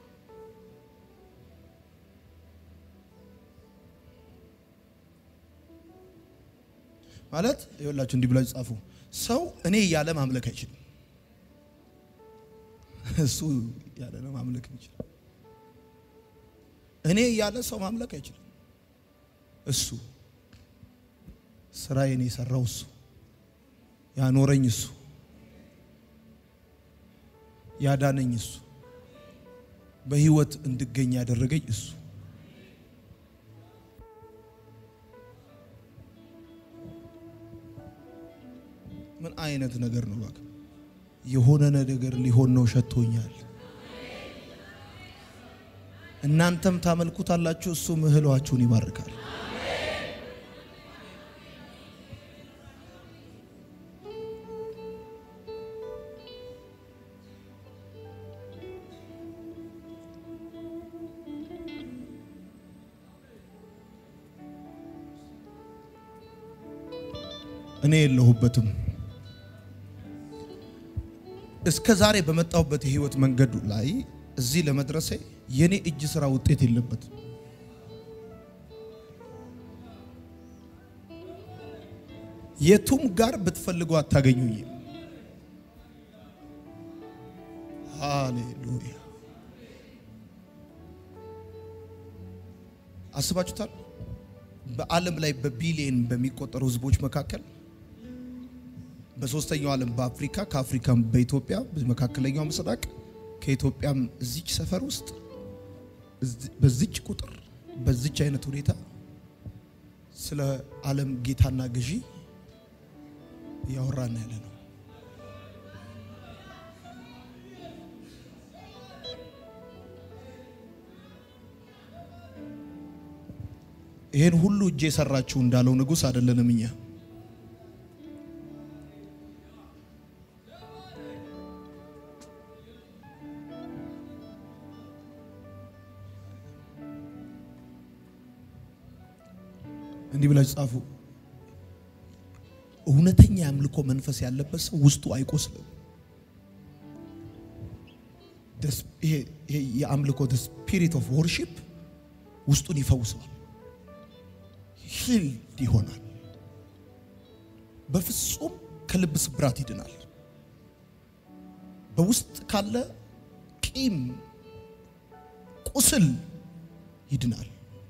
ማለት ይኸውላችሁ እንዲህ ብላችሁ ጻፉ። ሰው እኔ እያለ ማምለክ አይችልም። እሱ ያለ ነው ማምለክ የሚችል። እኔ እያለ ሰው ማምለክ አይችልም። እሱ ስራዬን የሰራው እሱ ያኖረኝ እሱ ያዳነኝ እሱ በህይወት እንድገኝ ያደረገኝ እሱ ምን አይነት ነገር ነው? እባክህ የሆነ ነገር ሊሆን ነው ሸቶኛል። እናንተም ታመልኩታላችሁ፣ እሱም እህሏችሁን ይባርካል። እኔ የለሁበትም። እስከ ዛሬ በመጣሁበት የህይወት መንገዱ ላይ እዚህ ለመድረሴ የኔ እጅ ስራ ውጤት የለበትም። የቱም ጋር ብትፈልጉ አታገኙኝም። ሃሌሉያ! አስባችሁታል? በዓለም ላይ በቢሊየን በሚቆጠሩ ህዝቦች መካከል በሶስተኛው ዓለም በአፍሪካ ከአፍሪካም በኢትዮጵያ በመካከለኛው ምስራቅ ከኢትዮጵያም እዚች ሰፈር ውስጥ በዚች ቁጥር በዚች አይነት ሁኔታ ስለ ዓለም ጌታና ገዢ እያወራን ያለ ነው። ይህን ሁሉ እጄ የሰራችሁ እንዳለው ንጉሥ አይደለንም እኛ እንዲህ ብላችሁ ጻፉ። እውነተኛ የአምልኮ መንፈስ ያለበት ሰው ውስጡ አይቆስልም። ይሄ የአምልኮ ስፒሪት ኦፍ ወርሺፕ ውስጡን ይፈውሰዋል፣ ሂልድ ይሆናል። በፍጹም ከልብ ስብራት ይድናል። በውስጥ ካለ ቂም፣ ቁስል ይድናል።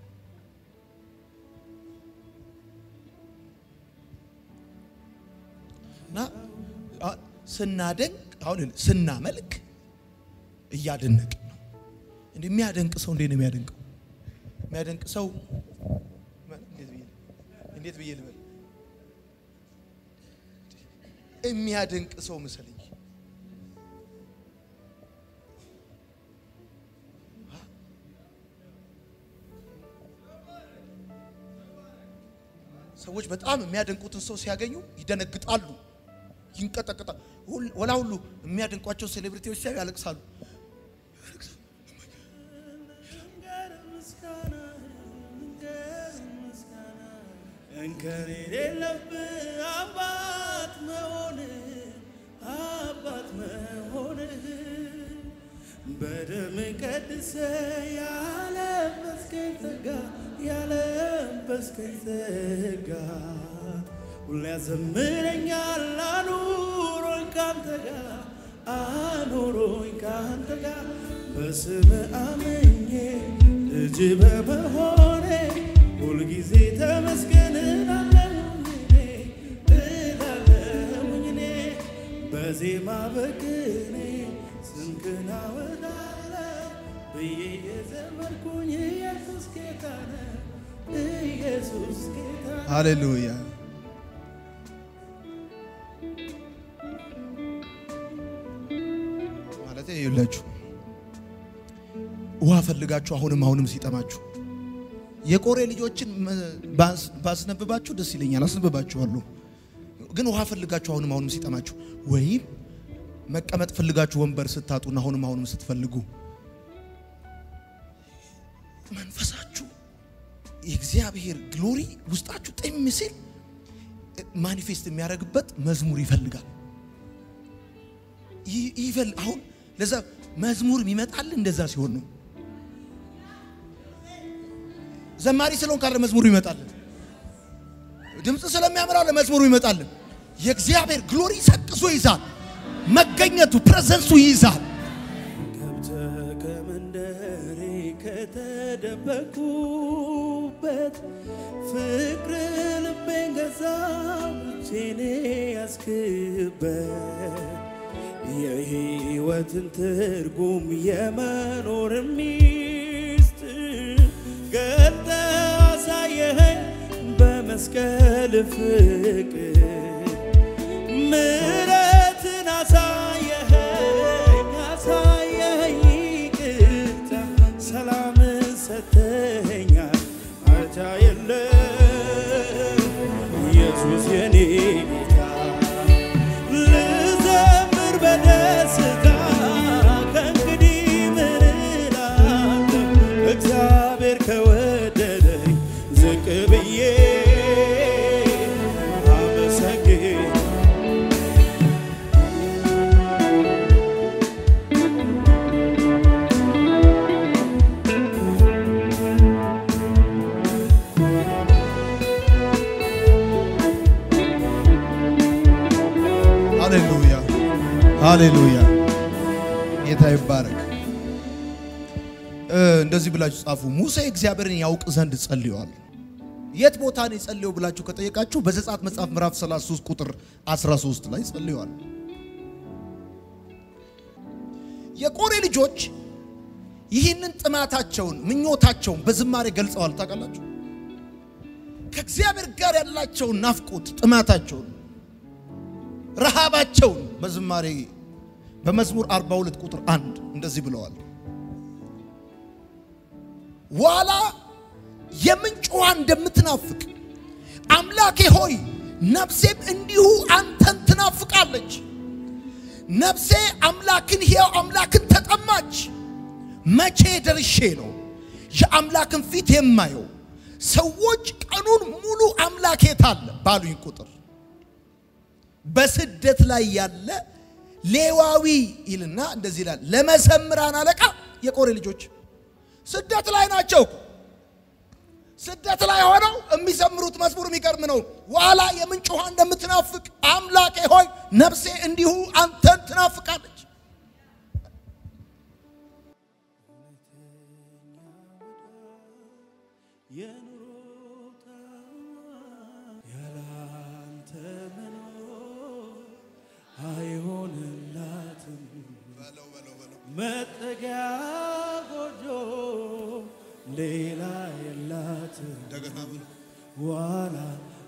እና ስናደንቅ አሁን ስናመልክ እያደነቅን ነው። እንደ የሚያደንቅ ሰው እንዴት ነው የሚያደንቀው? የሚያደንቅ ሰው እንዴት ብዬ እንዴት ብዬ ልበል? የሚያደንቅ ሰው መሰለኝ። ሰዎች በጣም የሚያደንቁትን ሰው ሲያገኙ ይደነግጣሉ፣ ይንቀጠቀጣሉ። ወላ ሁሉ የሚያደንቋቸው ሴሌብሪቲዎች ሲያዩ ያለቅሳሉ። እንከን የሌለብህ አባት መሆንህ አባት መሆንህ በደም ቀድሰ ያለበስከኝ ጸጋ ያለበስከኝ ጸጋ ሁሌ ያዘምረኛል አኑሮኝ ካንተ ጋር አኑሮኝ ካንተ ጋር በስም አመኜ ልጅ በመሆኔ ሁልጊዜ ተመስገን እላለሁኝ እኔ እላለሁኝ እኔ በዜማ በቅኔ ስምህን አወጣለሁ ብዬ የዘመርኩኝ ኢየሱስ ጌታ ነው ኢየሱስ ጌታ ነው። ሃሌሉያ ማለት ይኸውላችሁ ውሃ ፈልጋችሁ አሁንም አሁንም ሲጠማችሁ የቆሬ ልጆችን ባስ- ባስነብባችሁ ደስ ይለኛል። አስነብባችኋለሁ። ግን ውሃ ፈልጋችሁ አሁንም አሁንም ሲጠማችሁ ወይም መቀመጥ ፈልጋችሁ ወንበር ስታጡና አሁንም አሁንም ስትፈልጉ መንፈሳችሁ የእግዚአብሔር ግሎሪ ውስጣችሁ ጤም ሲል ማኒፌስት የሚያደርግበት መዝሙር ይፈልጋል። ይ- ይፈል አሁን ለዛ መዝሙር ይመጣል። እንደዛ ሲሆን ነው ዘማሪ ስለሆን ካለ መዝሙሩ ይመጣልን። ድምፅ ስለሚያምራለ መዝሙሩ ይመጣልን። የእግዚአብሔር ግሎሪ ሰቅዞ ይዛል። መገኘቱ ፕሬዘንሱ ይይዛል። ገብተህ ከመንደሬ ከተደበኩበት ፍቅር ልቤን ገዛው ብቼኔ ያስክበት የሕይወትን ትርጉም የመኖር ሚስጥር ገልጠህ አሳየኸኝ በመስቀል ፍቅር ምሕረትን አሳየኸኝ አሳየኸኝ ይቅርታ ሰላምን ሰተኸኛል አቻ የለም ኢየሱስ የኔ ጌታ ልዘምር በደስታ ከእንግዲህ ምን እላለሁ እግዚአብሔር ከወደደኝ ዝቅ ብዬ አመሰግን ሃሌሉያ ሃሌሉያ። ጌታ ይባረክ። እ እንደዚህ ብላችሁ ጻፉ። ሙሴ እግዚአብሔርን ያውቅ ዘንድ ጸልየዋል። የት ቦታ ነው የጸለየው ብላችሁ ከጠየቃችሁ በዘጸአት መጽሐፍ ምዕራፍ 33 ቁጥር 13 ላይ ጸልየዋል። የቆሬ ልጆች ይህንን ጥማታቸውን ምኞታቸውን በዝማሬ ገልጸዋል። ታውቃላችሁ ከእግዚአብሔር ጋር ያላቸውን ናፍቆት ጥማታቸውን ረሃባቸውን በዝማሬ በመዝሙር 42 ቁጥር አንድ እንደዚህ ብለዋል። ዋላ የምንጭ ውሃ እንደምትናፍቅ አምላኬ ሆይ ነፍሴም እንዲሁ አንተን ትናፍቃለች። ነፍሴ አምላክን ሕያው አምላክን ተጠማች። መቼ ደርሼ ነው የአምላክን ፊት የማየው? ሰዎች ቀኑን ሙሉ አምላክ የት አለ ባሉኝ ቁጥር በስደት ላይ ያለ ሌዋዊ ይልና እንደዚህ ይላል። ለመዘምራን አለቃ የቆሬ ልጆች ስደት ላይ ናቸው እኮ። ስደት ላይ ሆነው የሚዘምሩት መዝሙር የሚገርም ነው። ዋላ የምንጭ ውሃ እንደምትናፍቅ አምላኬ ሆይ ነፍሴ እንዲሁ አንተን ትናፍቃለች። የኑሮ ያላንተ መኖር አይሆንላትም። መጠጊያ ጎጆ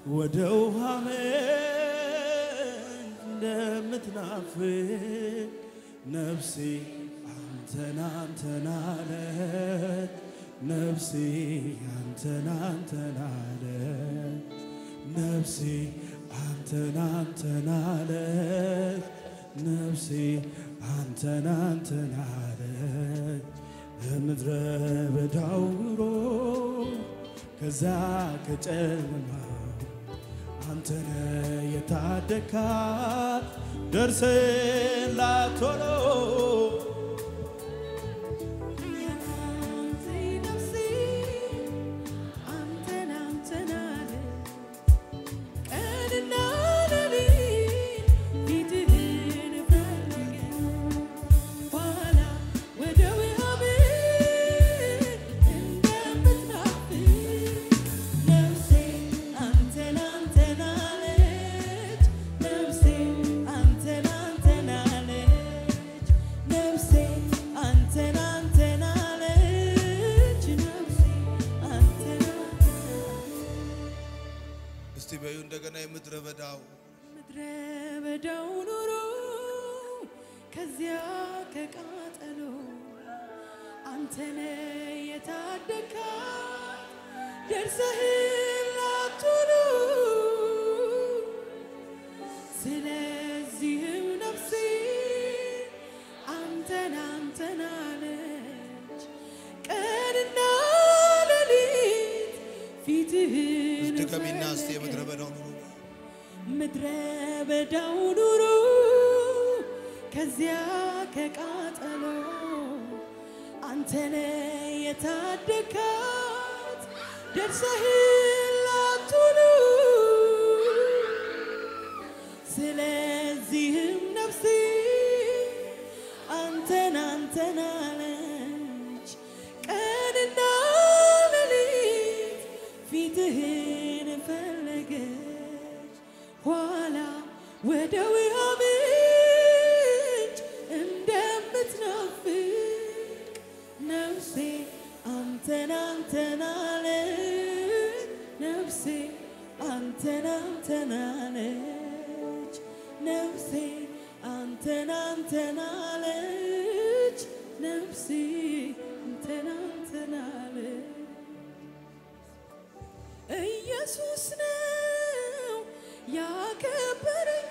ወደ ውሃ ምንጭ እንደምትናፍቅ ነፍሴ አንተን አንተን አለች ነፍሴ አንተን አንተን አለች ነፍሴ አንተን አንተን አለች ነፍሴ አንተን አንተን አለች በምድረ በዳው ኑሮ ከዛ ከጨለማ አንተነ የታደካት ደርሰላት ቶሎ እስቲ በዩ እንደገና የምድረ በዳው ምድረ በዳው ኑሮ ከዚያ ከቃጠሎ አንተነ የታደካት ደርሰህላት ቶሎ ስለዚህም ነፍሴ አንተን አንተን አለች ቀንና ሌሊት ፊትህን ድገሚና እስቲ የምድረ በዳው ኑሮ ምድረ በዳው ኑሮ ከዚያ ከቃጠሎ አንተነ የታደካት ደርሰህላት ቶሎ ስለዚህም ነፍሴ አንተን አንተን አለች ቀንና ሌሊት ፊትህን ፈለገች ኋላ ወደ ውሃ ምንጭ እንደምትናፍቅ ነፍሴ አንተን አንተን አለች ነፍሴ አንተን አንተን አለች ነፍሴ አንተን አንተን አለች ነፍሴ አንተን አንተን አለች ኢየሱስ ነው ያከበረኝ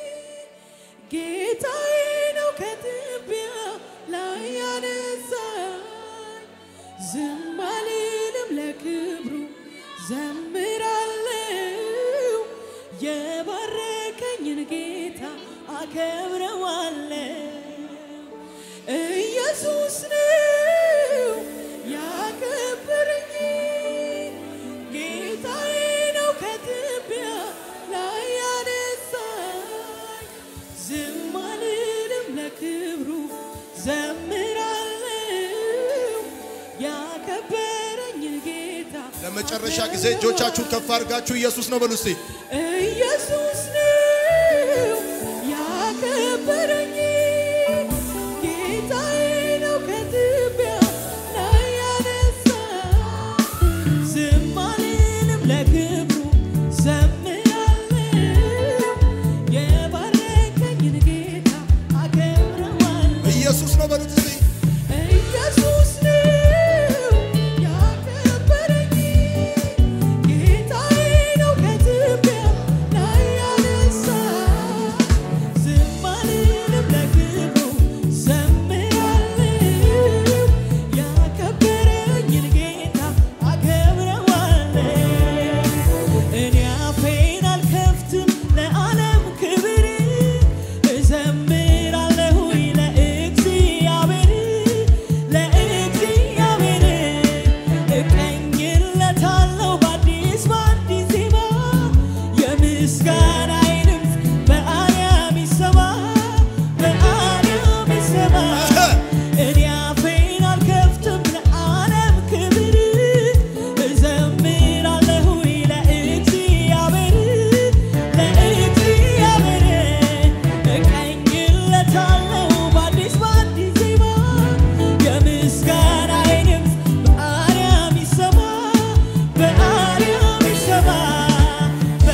ጌታዬ ነው ከትቢያ ላይ ያነሳኝ ዝም አልልም ለክብሩ ዘምራለው የባረከኝን ጌታ አከብረዋለው ኢየሱስ ነው ያከበረኝ ጌታዬ ነው ከትቢያ ላይ ያነሳኝ ዝም አልልም ለክብሩ ዘምራለው ያከበረኝን ጌታ ለመጨረሻ ጊዜ እጆቻችሁን ከፍ አድርጋችሁ ኢየሱስ ነው በሉ እስቲ ኢየሱስ ነው ያከበረኝ ጌታዬ ነው ከትቢያ ላይ ያነሳኝ ዝም አልልም ለክብሩ ዘምራለው የባረከኝን ጌታ አከብረዋለሁ ኢየሱስ ነው በሉት እስቲ ኢየሱስ ነው ያከበረኝ ጌታዬ ነው ከትቢያ ላይ ያነሳኝ ዝም አልልም ለክብሩ ዘምራለው ያከበረኝን ጌታ አከብረዋለሁ እኔ አፌን አልከፍትም ለዓለም ክብር እዘምራለሁ ለእግዚአብሔር ለእግዚአብሔር እቀኝለታለሁ በአዲስ በአዲስ ዜማ የምስጋናዬ ድምፅ በአርያም ይሰማ በአርያም ይሰማ እኔ አፌን አልከፍትም ለዓለም ክብር እዘምራለሁ ለእግዚአብሔር ለእግዚአብሔር እቀኝለታለሁ በአዲስ በአዲስ ዜማ የምስጋናዬ ድምፅ በአርያም ይሰማ በአርያም ይሰማ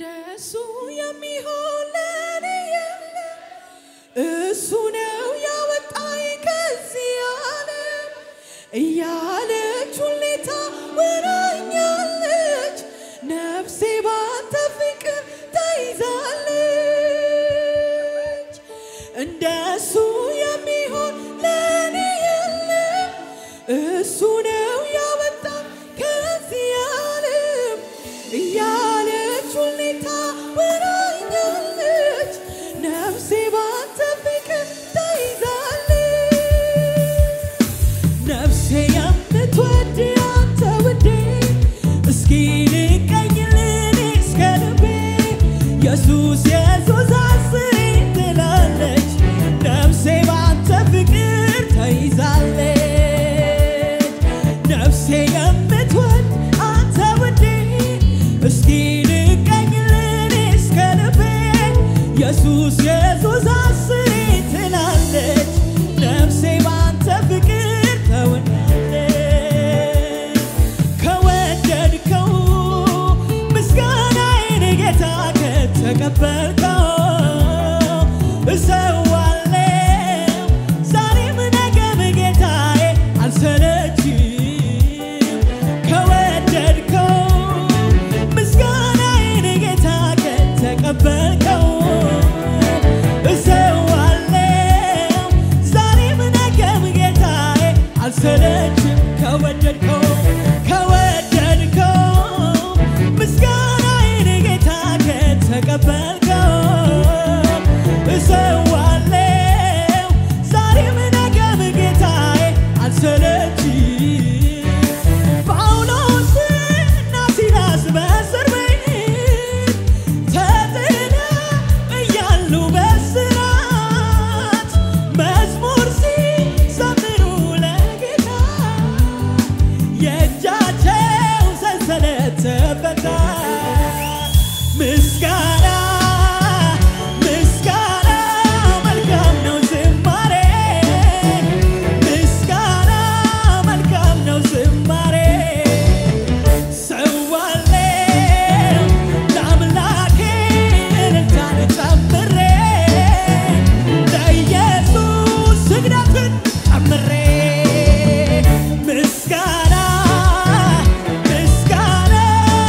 እንደሱ የሚሆን ለኔ የለም። እሱ ነው ያወጣኝ ከዚህ ዓለም እያለች ሁሌ ታወራኛለች። ነፍሴ ባንተ ፍቅር ተይዛለች። እንደሱ የሚሆን ለኔ የለም። እሱ ነው ያወጣኝ ከዚህ ዓለም እያለች ሁሌ ታወራኛለች። ነፍሴ ባንተ ፍቅር ተይዛለች። ነፍሴ የምትወድ አንተ ውዴ እስኪ ንቀኝልን እስከ ልቤ ኢየሱስ ኢየሱስ አስኝ ትላለች። ነፍሴ ባንተ ፍቅር ተይዛለች። ነፍሴ የምትወድ አንተ ውዴ እስኪ ንቀኝልን እስከ ልቤ ኢየሱስ ኢየሱስ አስኝ ትላለች። ነፍሴ ባንተ ፍቅር ተወዳለች። ከወደድከው ምስጋናዬን ጌታ ከተቀበልከው እሰዋለሁ ዛሬም ነገም ጌታዬ አልሰለችም። ከወደድከው ምስጋናዬን ጌታ ከተቀበልከው እሰዋለሁ ዛሬም ነገም ጌታዬ አልሰለችም። ከወደድከው ከወደድከው ምስጋናዬን ጌታ ከተቀበልከው እሰዋለሁ ዛሬም ነገም ጌታዬ አልሰለችም። ጳውሎስና ሲላስ በእስር ቤት ተጥለው እያሉ በእስራት መዝሙር ሲዘምሩ ለጌታ የእጃቸው ሰንሰለት ተፈታ። ምስጋና ምስጋና መልካም ነው ዝማሬ ምስጋና መልካም ነው ዝማሬ ሰዋለው ለአምላኬ እልልታን ጨምሬ ለኢየሱስ ስግደትን ጨምሬ ምስጋና ምስጋና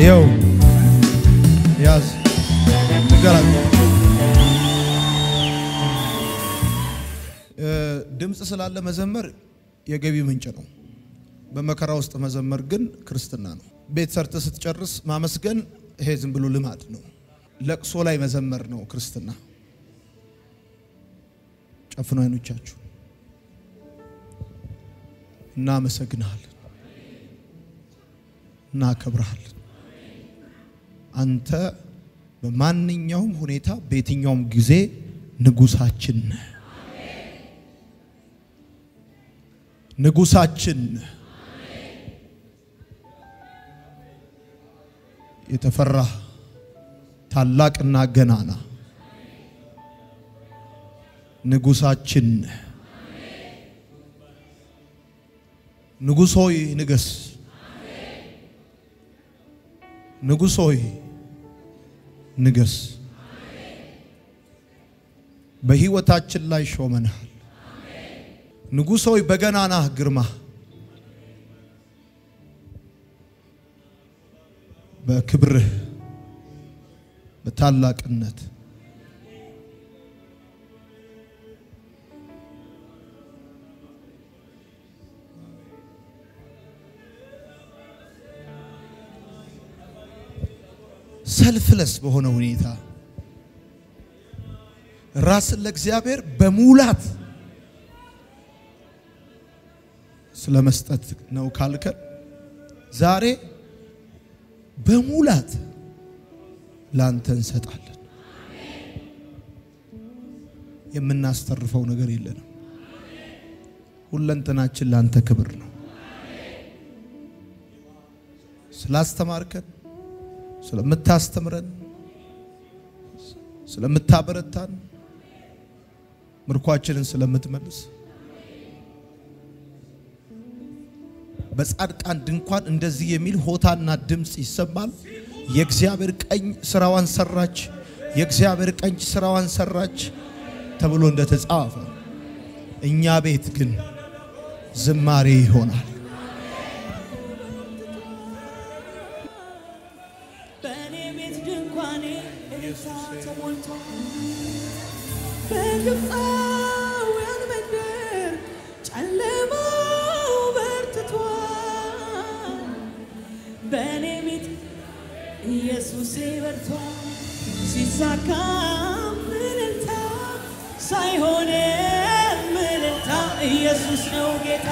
ይኸው ያዝ ንገራት። እ፣ ድምፅ ስላለ መዘመር የገቢ ምንጭ ነው። በመከራ ውስጥ መዘመር ግን ክርስትና ነው። ቤት ሰርተ ስትጨርስ ማመስገን ይሄ ዝም ብሎ ልማድ ነው። ለቅሶ ላይ መዘመር ነው ክርስትና። ጨፍኑ አይኖቻችሁ። እናመሰግንሃለን፣ እናከብረሃለን። አንተ በማንኛውም ሁኔታ በየትኛውም ጊዜ ንጉሳችን ነህ። ንጉሳችን ነህ። የተፈራ ታላቅና ገናና ንጉሳችን ነህ። ንጉሥ ሆይ ንገስ። ንጉሥ ሆይ ንገስ። በሕይወታችን ላይ ሾመንሃል። ንጉሥ ሆይ በገናናህ ግርማ በክብርህ በታላቅነት ሰልፍለስ በሆነ ሁኔታ ራስን ለእግዚአብሔር በሙላት ስለ መስጠት ነው ካልከን ዛሬ በሙላት ላንተ እንሰጣለን። የምናስተርፈው ነገር የለንም። ሁለንተናችን ላንተ ክብር ነው። ስላስተማርከን፣ ስለምታስተምረን፣ ስለምታበረታን፣ ምርኳችንን ስለምትመልስ በጻድቃን ድንኳን እንደዚህ የሚል ሆታና ድምፅ ይሰማል። የእግዚአብሔር ቀኝ ስራዋን ሰራች፣ የእግዚአብሔር ቀኝ ስራዋን ሰራች ተብሎ እንደተጻፈ እኛ ቤት ግን ዝማሬ ይሆናል። በእኔ ቤት ድንኳኔ እልልታ ተሞልቷል። በግብፃውያን መንደር ጨለማው በርትቷል። በእኔ ቤት ኢየሱሴ በርቷል። ሲሳካም እልልታ ሳይሆን እልልታ ኢየሱስ ነው ጌታ።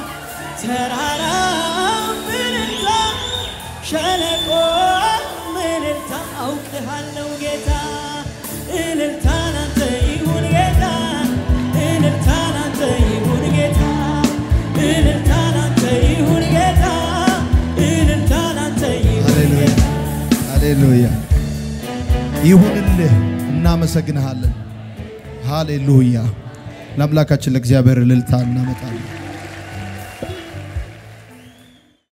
ተራራም እልልታ ሸለቆ እልልታ አውቅሃለሁ ጌታ እልልታ ላንተ ይሁን ጌታ እልልታ ላንተ ይሁን ጌታ እልልታ ላንተ ይሁን ጌታ እልልታ ላንተ ይሁን ሃሌሉያ ጌታ ሃሌሉያ ይሁንልህ። እናመሰግንሃለን። ሃሌሉያ ለአምላካችን ለእግዚአብሔር እልልታ እናመጣለን።